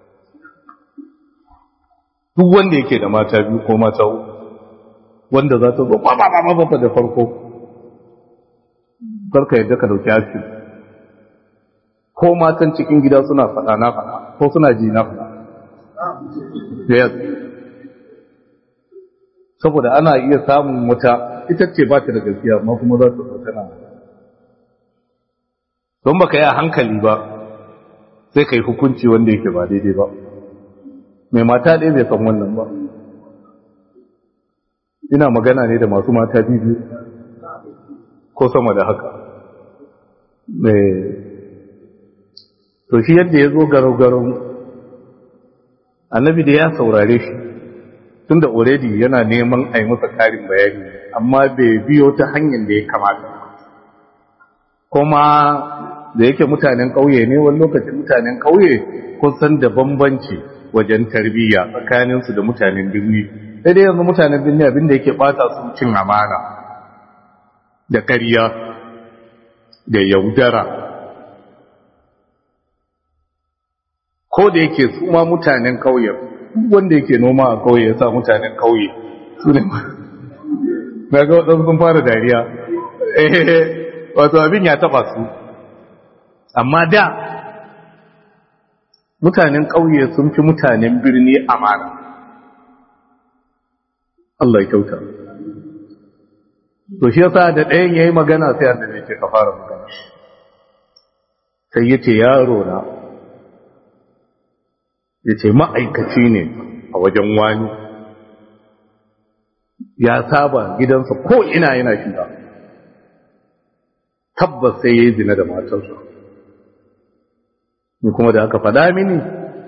duk wanda yake da mata biyu ko mata uku wanda za ta zo ba ba ba ba da farko karka yadda ka dauki action ko matan cikin gida suna faɗa na faɗa ko suna ji na faɗa yes saboda ana iya samun wata ita ce ba ta da gaskiya amma kuma za ta zo tana don baka yi a hankali ba sai ka yi hukunci wanda yake ba daidai ba mai mata ɗaya bai san wannan ba ina magana ne da masu mata biyu ko sama da haka to shi yadda ya zo garau-garau annabi da ya saurare shi tun da already yana neman a yi masa karin bayani amma bai biyo ta hanyar da ya kamata kuma da yake mutanen ƙauye ne wani lokacin mutanen ƙauye kusan da bambanci wajen tarbiyya tsakaninsu da mutanen birni sai dai yanzu mutanen birni abinda yake bata su cin amana da ƙarya da yaudara ko da yake su ma mutanen ƙauye wanda yake noma a ƙauye ya sa mutanen ƙauye su ne na ga waɗansu sun fara dariya wato abin ya taɓa su amma da mutanen ƙauye sun fi mutanen birni amana Allah ya kyauta to shi yasa da ɗayan yayi magana sai annabi ce ka fara magana sai yace yaro na yace ma'aikaci ne a wajen wani ya saba gidansa ko ina yana shiga tabbas sai yayi zina da matarsa ni kuma da aka faɗa mini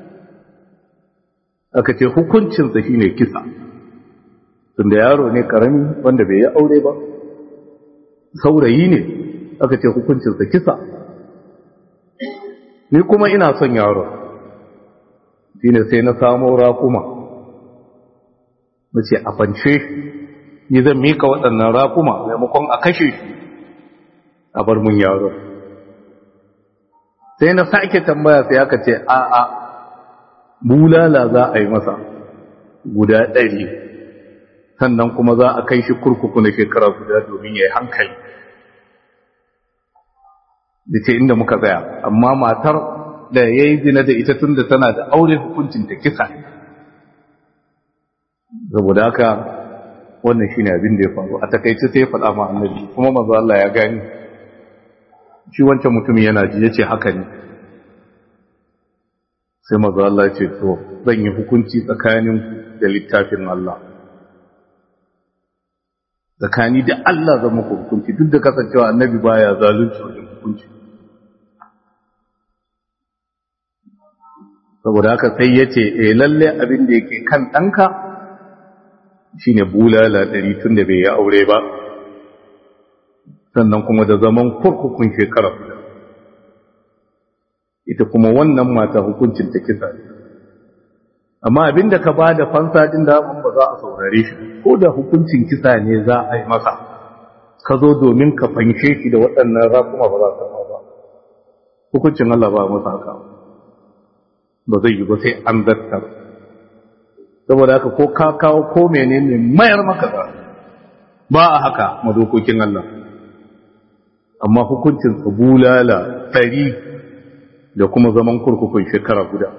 aka ce hukuncinsa shine kisa tunda yaro ne karami wanda bai yi aure ba saurayi ne aka ce hukuncinsa kisa ni kuma ina son yaro shine sai na samo rakuma na ce a fance ni zan mika waɗannan rakuma maimakon a kashe shi a bar mun yaro sai na sake tambaya sai aka ce a'a bulala za a yi masa guda ɗari sannan kuma za a kai shi kurkuku na shekara guda domin ya yi hankali da ce inda muka tsaya amma matar da ya yi zina da ita tun da tana da aure hukuncin ta kisa saboda haka wannan shi ne abin da ya faru a takaice sai ya faɗa ma annabi kuma mazu Allah ya gani shi wancan mutumin yana ji ya ce haka ne sai mazu Allah ya ce to zan yi hukunci tsakanin da littafin Allah tsakani da Allah zan muku hukunci duk da kasancewa annabi baya zalunci wajen hukunci saboda haka sai ya ce e lalle abin da yake kan ɗanka shine bulala ɗari tun da bai yi aure ba sannan kuma da zaman kurkukun shekara guda ita kuma wannan mata hukuncin ta kisa ne amma abin da ka ba da fansa din da ba za a saurare shi ko da hukuncin kisa ne za a yi masa ka zo domin ka fanshe shi da waɗannan rakuma ba za ka ba hukuncin Allah ba masa haka ba zai yi ba sai an zartar saboda haka ko ka kawo ko menene mayar maka za ba a haka madokokin Allah amma hukuncin bulala ɗari da kuma zaman kurkukun shekara guda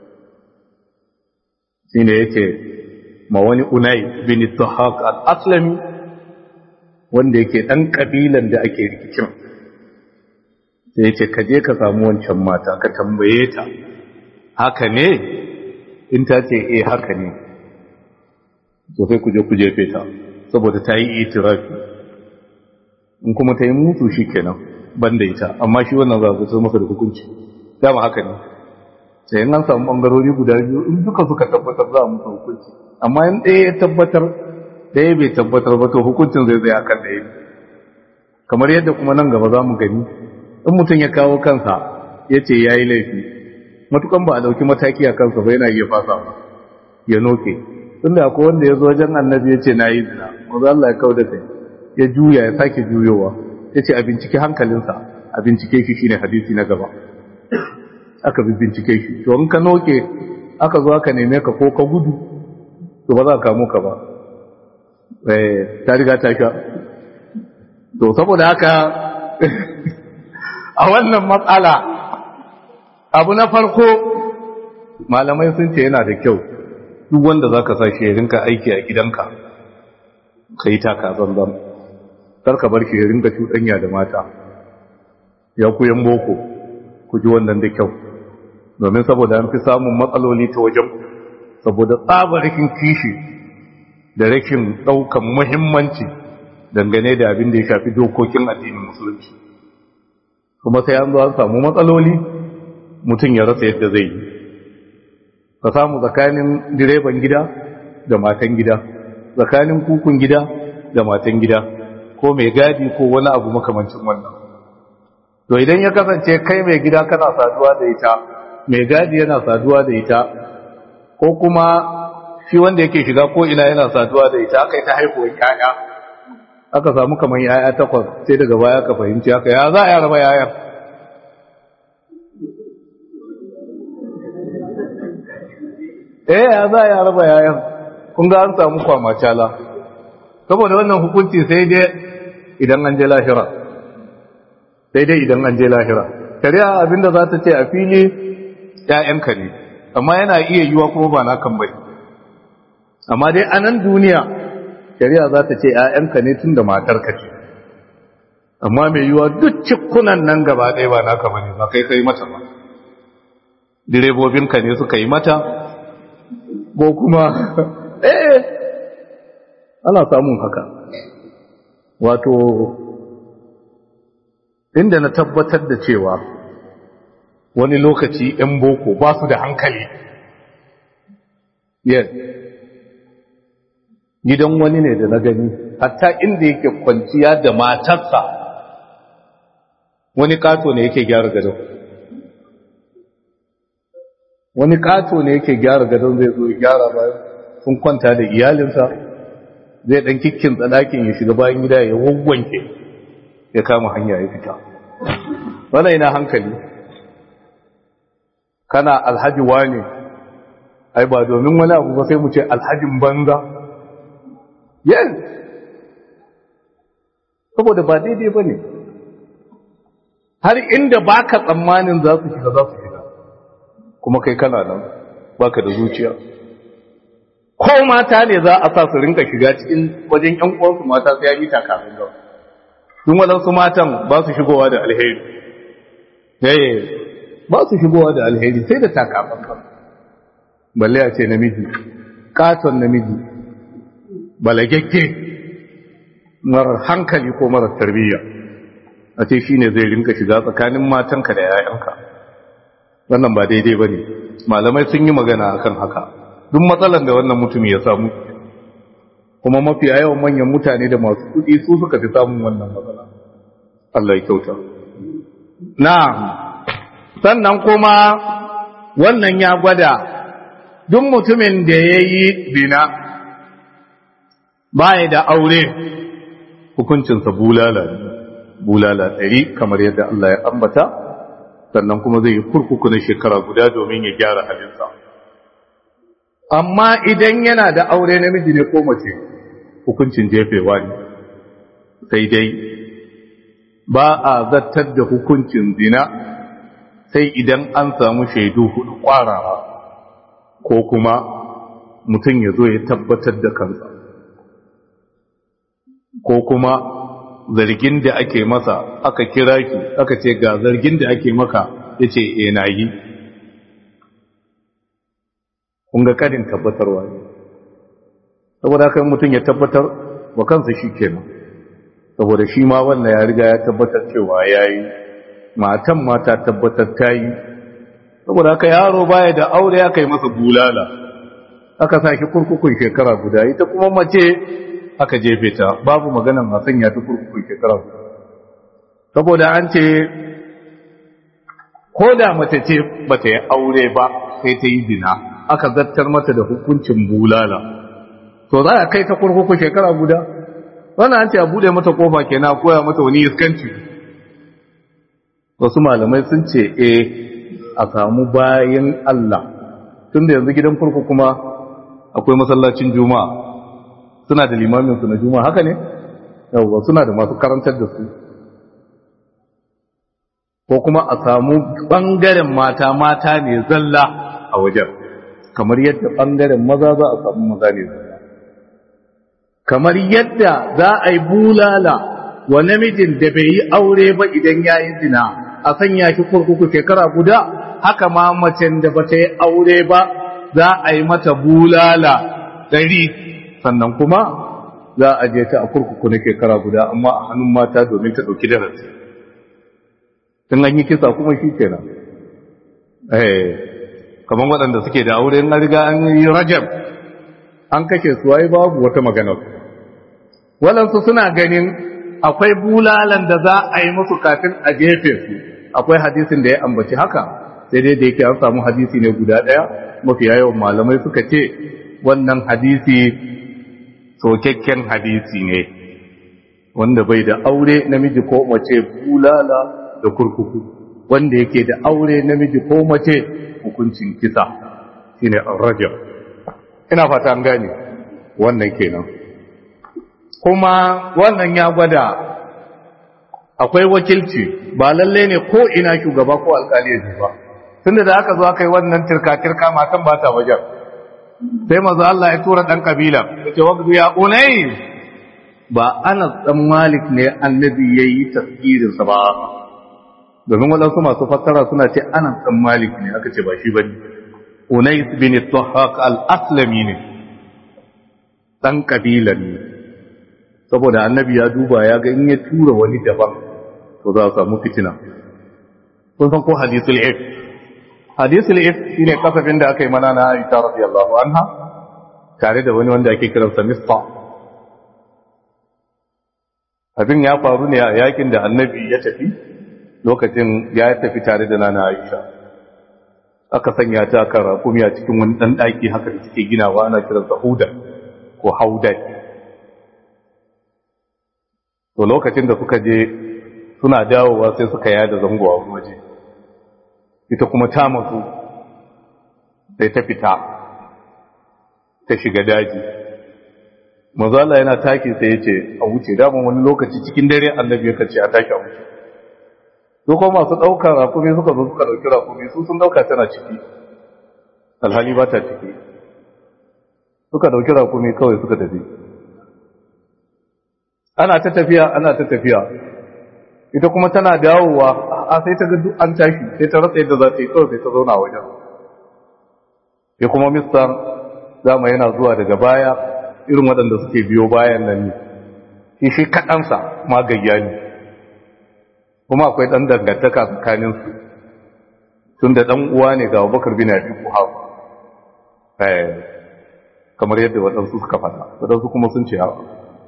shi ne yake ma wani unai bin tuhaq al-aslami wanda yake ɗan ƙabilan da ake rikicin sai yake ka je ka samu wancan mata ka tambaye ta haka ne in ta ce eh haka ne to sai ku je ku jefe ta saboda ta yi itirafi in kuma ta yi mutu shi kenan ban da ita amma shi wannan za su masa da hukunci dama haka ne sai in an samu bangarori guda biyu in duka suka tabbatar za a musu hukunci amma in ɗaya ya tabbatar ɗaya bai tabbatar ba to hukuncin zai zai akan ɗaya kamar yadda kuma nan gaba za mu gani in mutum ya kawo kansa ya ce ya yi laifi matukan ba a ɗauki mataki a kansa ba yana iya fasa ba ya noke tunda akwai wanda ya zo wajen annabi ya ce na yi zina wanzu Allah ya kawo da kai ya juya ya sake juyowa ya ce a bincike hankalinsa a bincike shi shine hadisi na gaba aka bi bincike shi to in ka noke aka zo aka neme ka ko ka gudu to ba za ka kamo ka ba eh ta riga ta sha to saboda haka a wannan matsala abu na farko malamai sun ce yana da kyau duk wanda za ka sashi ya rinka aiki a gidanka ka yi taka zanzan karka bar shi ya rinka cuɗanya da mata ya kuyan boko ku ji wannan da kyau domin saboda an fi samun matsaloli ta wajen saboda tsabarikin kishi da rashin ɗaukan muhimmanci dangane da abin da ya shafi dokokin addinin musulunci kuma sai an zo an samu matsaloli mutum ya rasa yadda zai yi ka samu tsakanin direban gida da matan gida tsakanin kukun gida da matan gida ko mai gadi ko wani abu makamancin wannan to idan ya kasance kai mai gida kana saduwa da ita mai gadi yana saduwa da ita ko kuma shi wanda yake shiga ko ina yana saduwa da ita aka yi ta haihuwar yaya aka samu kamar yaya takwas sai daga baya ka fahimci haka ya za a raba yayan eh ya za a raba yayan kun ga an samu kwamacala saboda wannan hukunci sai dai idan an je lahira sai dai idan an je lahira shari'a abinda za ta ce a fili ‘ya'yanka ne amma yana iya yiwa kuma ba na kan bai amma dai a nan duniya shari'a za ta ce ‘ya'yanka ne tun da matarka ce amma mai yiwa duk cikunan nan gaba ɗaya ba naka ba ne ba kai kai mata ba direbobinka ne suka yi mata ko kuma eh ana samun haka wato inda na tabbatar da cewa wani lokaci ‘yan boko ba su da hankali yes gidan wani ne da na gani hatta inda yake kwanciya da matarsa wani kato ne yake gyara gadon wani kato ne yake gyara gadon zai zo gyara bayan sun kwanta da iyalinsa zai dan kikkin tsadakin ya shiga bayan gida ya wawwanke ya kama hanya ya fita wannan ina hankali kana alhaji wane ai ba domin wani abu ba sai mu ce alhajin banza yes saboda ba daidai ba ne har inda baka tsammanin za su shiga za su shiga kuma kai kana nan baka da zuciya ko mata ne za a sa su rinka shiga cikin wajen ƴan uwansu mata sai ya yi takafin gawa tun waɗansu matan ba su shigowa da alheri eh ba su shigowa da alheri sai da takafin gawa balle a ce namiji katon namiji balagagge marar hankali ko marar tarbiyya a ce shi ne zai rinka shiga tsakanin matanka da yayanka wannan ba daidai ba ne malamai sun yi magana akan haka duk matsalan da wannan mutum ya samu kuma mafi yawan manyan mutane da masu kudi su suka fi samun wannan matsala Allah ya kyauta na sannan kuma wannan ya gwada duk mutumin da ya yi zina baya da aure hukuncinsa bulala bulala ɗari kamar yadda Allah ya ambata sannan kuma zai yi kurkuku na shekara guda domin ya gyara halinsa amma idan yana da aure namiji ne ko mace hukuncin jefewa ne sai dai ba a zartar da hukuncin zina sai idan an samu shaidu hudu kwarara ko kuma mutum ya zo ya tabbatar da kansa ko kuma zargin da ake masa aka kira ki aka ce ga zargin da ake maka ya ce e na yi kunga kadin tabbatarwa ne saboda haka mutum ya tabbatar wa kansa shi kenan saboda shi ma wannan ya riga ya tabbatar cewa ya yi matan mata tabbatar ta yi saboda haka yaro baya da aure aka yi masa bulala aka sa shi kurkukun shekara guda ita kuma mace aka jefe ta babu maganan masan ya fi kurkukun shekara guda saboda an ce ko da mace ce ba ta yi aure ba sai ta yi zina aka zartar mata da hukuncin bulala to za a kai ta kurkuku shekara guda wannan an ce a bude mata kofa kenan koya mata wani iskanci wasu malamai sun ce eh a samu bayan Allah tun da yanzu gidan kurkuku kuma akwai masallacin juma'a suna da limamin su na juma'a haka ne yawwa suna da masu karantar da su ko kuma a samu ɓangaren mata mata ne zalla a wajen kamar yadda ɓangaren maza za a samu maza ne zalla kamar yadda za a yi bulala wa namijin da bai yi aure ba idan ya yi zina a sanya shi kurkuku shekara guda haka ma macen da ba ta yi aure ba za a yi mata bulala ɗari sannan kuma za a je ta a kurkuku na shekara guda amma a hannun mata domin ta ɗauki darasi in an yi kisa kuma shi kenan eh kamar waɗanda suke da aure in riga an yi rajab an kashe su ai babu wata magana waɗansu suna ganin akwai bulalan da za a yi musu kafin a jefe su akwai hadisin da ya ambaci haka sai dai da yake an samu hadisi ne guda ɗaya mafi yawan malamai suka ce wannan hadisi sokakken hadisi ne wanda bai da aure namiji ko mace bulala da kurkuku wanda yake da aure namiji ko mace hukuncin kisa shine rajab ina fata an gane wannan kenan kuma wannan ya gwada akwai wakilci ba lalle ne ko ina shugaba ko alkali ne ba tunda da aka zo aka yi wannan tirka-tirka matan ba ta wajen sai maza Allah ya tura ɗan kabila yace waqdu ya unay ba ana dan malik ne annabi yayi tafsirin sa ba domin wadansu masu fassara suna ce ana dan malik ne aka ce ba shi bane unais bin tuhaq al-aslami ne dan kabilan ne saboda annabi ya duba ya ga in ya tura wani daban to za a samu fitina kun san ko hadisul if hadisul if shine kasafin da aka yi mana na Aisha radiyallahu anha tare da wani wanda ake kiransa Mista abin ya faru ne a yakin da annabi ya tafi lokacin ya tafi tare da nana Aisha aka sanya ta kan rakumi a cikin wani dan daki haka da suke ginawa ana kiransa Huda ko Haudai to lokacin da suka je suna dawowa sai suka yada zango a waje ita kuma ta matsu sai ta fita ta shiga daji mazala yana taki sai ya ce a wuce daman wani lokaci cikin dare annabi ya kace a taki a wuce su kuma masu ɗaukar rakumi suka zo suka ɗauki rakumi su sun ɗauka tana ciki alhali ba ta ciki suka ɗauki rakumi kawai suka tafi ana ta tafiya ana ta tafiya ita kuma tana dawowa a sai ta ga duk an tashi sai ta rasa yadda za ta yi kawai sai ta zauna wajen ya kuma mistan zama yana zuwa daga baya irin waɗanda suke biyo bayan nan ne shi shi kaɗansa magayya ne kuma akwai ɗan dangantaka tsakaninsu tun da ɗan uwa ne ga abubakar bin abi kuhafa kamar yadda waɗansu suka faɗa waɗansu kuma sun ce hawa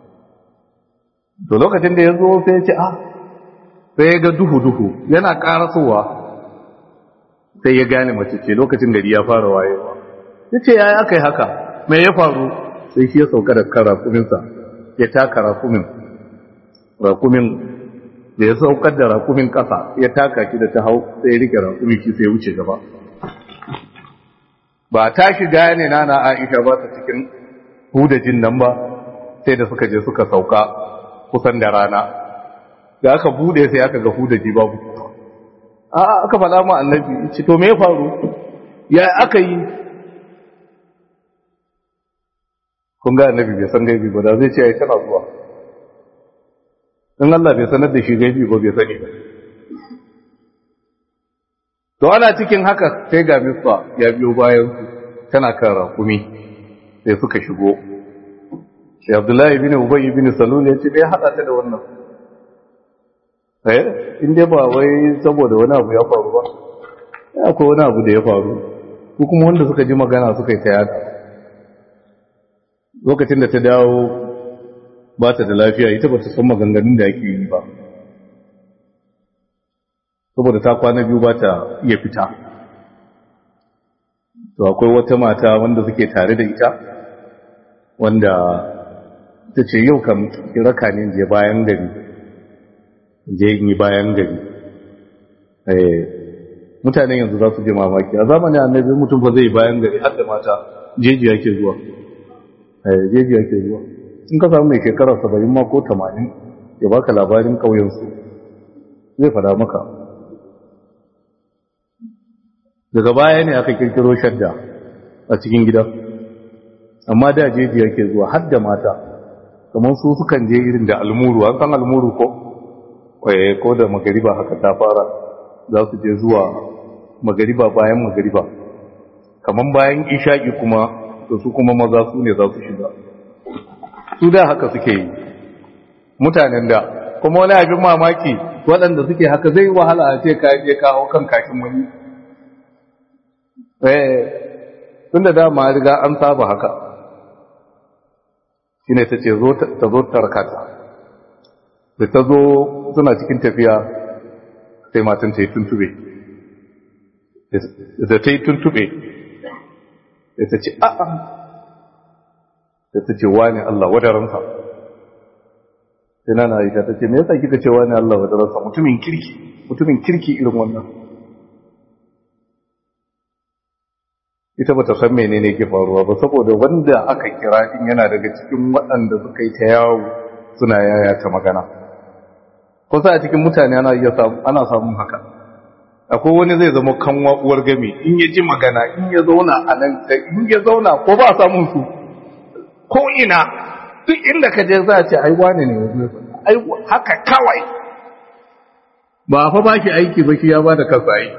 to lokacin da ya zo sai ya ce ah sai ya ga duhu-duhu yana karasowa sai ya gane mace ce lokacin gari ya fara wayewa ya ce ya aka yi haka mai ya faru sai shi ya sauka da kan rakuminsa ya taka rakumin rakumin da ya saukar da rakumin ƙasa ya taka shi da ta hau sai ya rike rakumin shi sai ya wuce gaba ba ta shi gane nana aisha ba ta cikin hudajin nan ba sai da suka je suka sauka kusan da rana da aka bude sai aka ga hudaji babu a aka faɗa ma annabi ce to me ya faru ya aka yi kun ga annabi bai san gaibi ba da zai ce ai tana zuwa in Allah bai sanar da shi gaibi ba bai sani ba to ana cikin haka sai ga misfa ya biyo bayan su tana kan rakumi sai suka shigo sai Abdullahi bin Ubay bin Salul ya ce bai hada ta da wannan eh in dai ba wai saboda wani abu ya faru ba ya akwai wani abu da ya faru ko kuma wanda suka ji magana suka yi ta yada lokacin da ta dawo ba ta da lafiya ita ba ta san maganganun da ake yi ba saboda ta kwana biyu ba ta iya fita to akwai wata mata wanda suke tare da ita wanda ta ce yau kam raka ne je bayan gari je yi bayan gari mutanen yanzu za su je mamaki a zamanin annabi mutum ba zai bayan gari har da mata jeji yake zuwa jeji yake zuwa in ka samu mai shekara saba'in ma ko tamanin ya baka labarin ƙauyensu zai fada maka daga baya ne aka kirkiro shadda a cikin gida amma da jeji yake zuwa har da mata kamar su sukan je irin da almuru an san almuru ko kwaye ko da magariba haka ta fara za su je zuwa magariba bayan magariba kamar bayan isha'i kuma to su kuma maza su ne za su shiga su da haka suke yi mutanen da kuma wani abin mamaki waɗanda suke haka zai wahala a ce ka je kawo kan kashin wani eh tun da dama riga an saba haka shine ta ce ta zo tarkata da ta zo suna cikin tafiya sai matan ta yi tuntube da ta yi tuntube da ta ce a'a da ta ce wani Allah wadaransa sai na aisha ta ce me yasa kika ce wani Allah wadaransa mutumin kirki mutumin kirki irin wannan ita ba ta san menene ke faruwa ba saboda wanda aka kira din yana daga cikin waɗanda suka yi ta yawo suna yaya ta magana kusa a cikin mutane ana iya samu ana samun haka akwai wani zai zama kanwa uwar gami in ya ji magana in ya zauna a nan in ya zauna ko ba samun su ko ina duk inda ka je za a ce ai wane ne ai haka kawai ba fa ba ki aiki ba ki ya ba da kansa aiki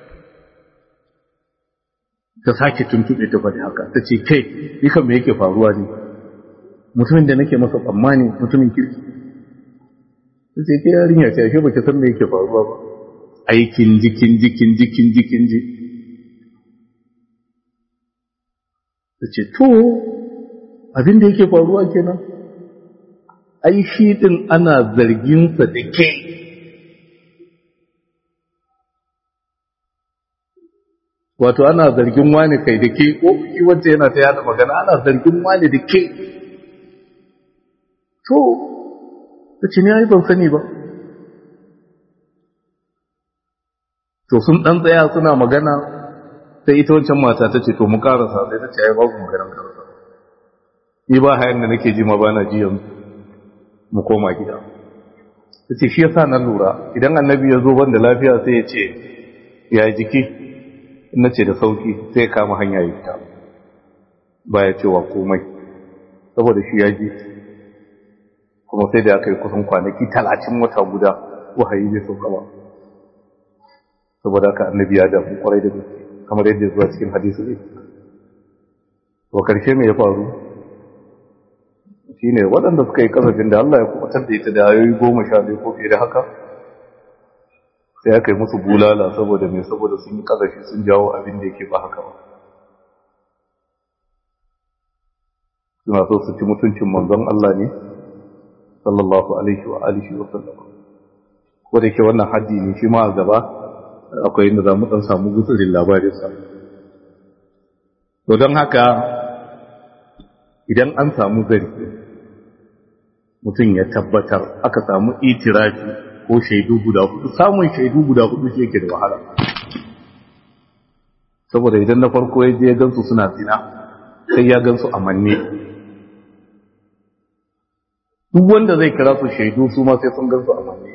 ta sake tuntuɓe ta faɗi haka ta ce kai dukan me yake faruwa ne mutumin da nake masa tsammani mutumin kirki ta ce ke yarinya ce ashe baki san me yake faruwa ba aikin jikin jikin jikin jikin ji ta ce to abin da yake faruwa kenan ai shi din ana zarginsa da ke wato ana zargin wani kai da ke ko shi wacce yana ta yada magana ana zargin wani da ke to ta ce ne ai ban sani ba to sun dan tsaya suna magana sai ita wancan mata ta ce to mu karasa sai ta ce ai babu maganar karasa ni ba hayan da nake ji ma ba na ji yanzu mu koma gida ta ce shi yasa na lura idan annabi ya zo ban da lafiya sai ya ce ya jiki na ce da sauki sai kama hanya ya fita ba ya cewa komai saboda shi ya ji kuma sai da aka yi kusan kwanaki talatin wata guda wahayi bai sauka ba saboda haka annabi ya damu kwarai da gaske kamar yadda zuwa cikin hadisi ne wa karshe me ya faru shine waɗanda suka yi kasafin da Allah ya kubutar da ita da ayoyi goma sha biyu ko fiye da haka sai aka yi musu bulala saboda mai saboda sun yi kazafi sun jawo abin da yake ba haka ba suna so su ci mutuncin manzon Allah ne sallallahu alaihi wa alihi wa sallam ko da ke wannan haddi ne shi ma a gaba akwai inda za mu dan samu gutsurin labarin sa to don haka idan an samu zargi mutum ya tabbatar aka samu itirafi ko shaidu guda hudu samun shaidu guda hudu shi yake da wahala saboda idan na farko ya je ya gansu suna zina sai ya gansu a manne duk wanda zai kira su shaidu su ma sai sun gansu a manne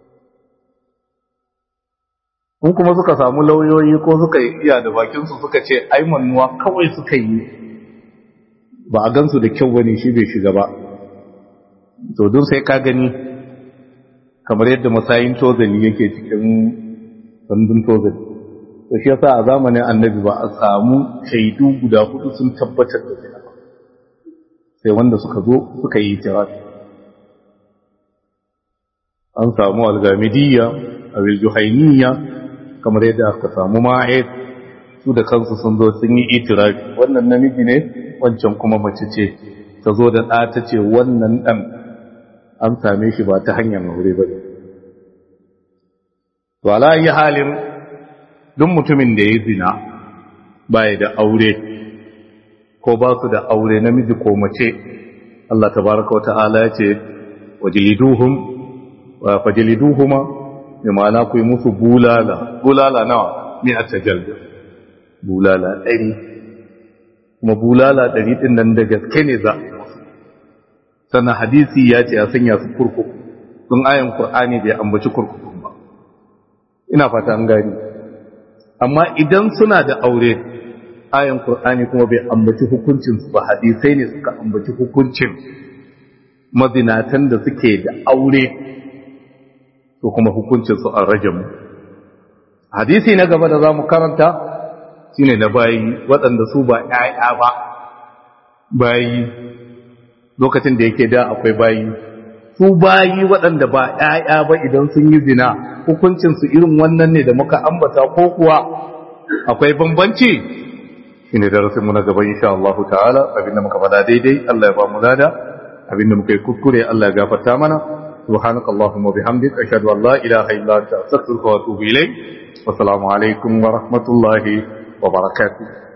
in kuma suka samu lauyoyi ko suka iya da bakinsu suka ce ai mannuwa kawai suka yi ba a gansu da kyau bane shi bai shiga ba to don sai ka gani kamar yadda masayin tozali yake cikin sandun tozali to shi yasa a zamanin annabi ba a samu shaidu guda hudu sun tabbatar da zina ba sai wanda suka zo suka yi tirafi an samu algamidiyya a wiljuhainiyya kamar yadda aka samu ma'aid su da kansu sun zo sun yi itirafi wannan namiji ne wancan kuma mace ce ta zo da ɗa ta ce wannan ɗan an same shi ba ta hanyar aure ba to ala yi halin duk mutumin da ya zina baya da aure ko ba su da aure namiji ko mace Allah tabaraka wa ta'ala ya ce wajliduhum wa fajliduhuma bi ma'ana ku yi musu bulala bulala nawa ni a tajalda bulala ɗari kuma bulala ɗari ɗin nan da gaske ne za sannan hadisi ya ce a sanya su kurkuku sun ayan Kur'ani bai ambaci kurkukun ba ina fata an gani amma idan suna da aure ayan qur'ani kuma bai ambaci hukuncin su ba hadisai ne suka ambaci hukuncin mazinatan da suke da aure to kuma hukuncin su an rajam hadisi na gaba da zamu karanta shine na bayi waɗanda su ba ƴaƴa ba bayi lokacin da yake da akwai bayi su bayi waɗanda ba ƴaƴa ba idan sun yi zina hukuncin su irin wannan ne da muka ambata ko kuwa akwai bambanci shine darasin mu na gaba insha Allah ta'ala abinda muka faɗa daidai Allah ya ba mu lada abinda muka yi kuskure Allah ya gafarta mana سبحانك اللهم وبحمدك أشهد أن لا إله إلا أنت أستغفرك وأتوب إليك والسلام عليكم ورحمة الله وبركاته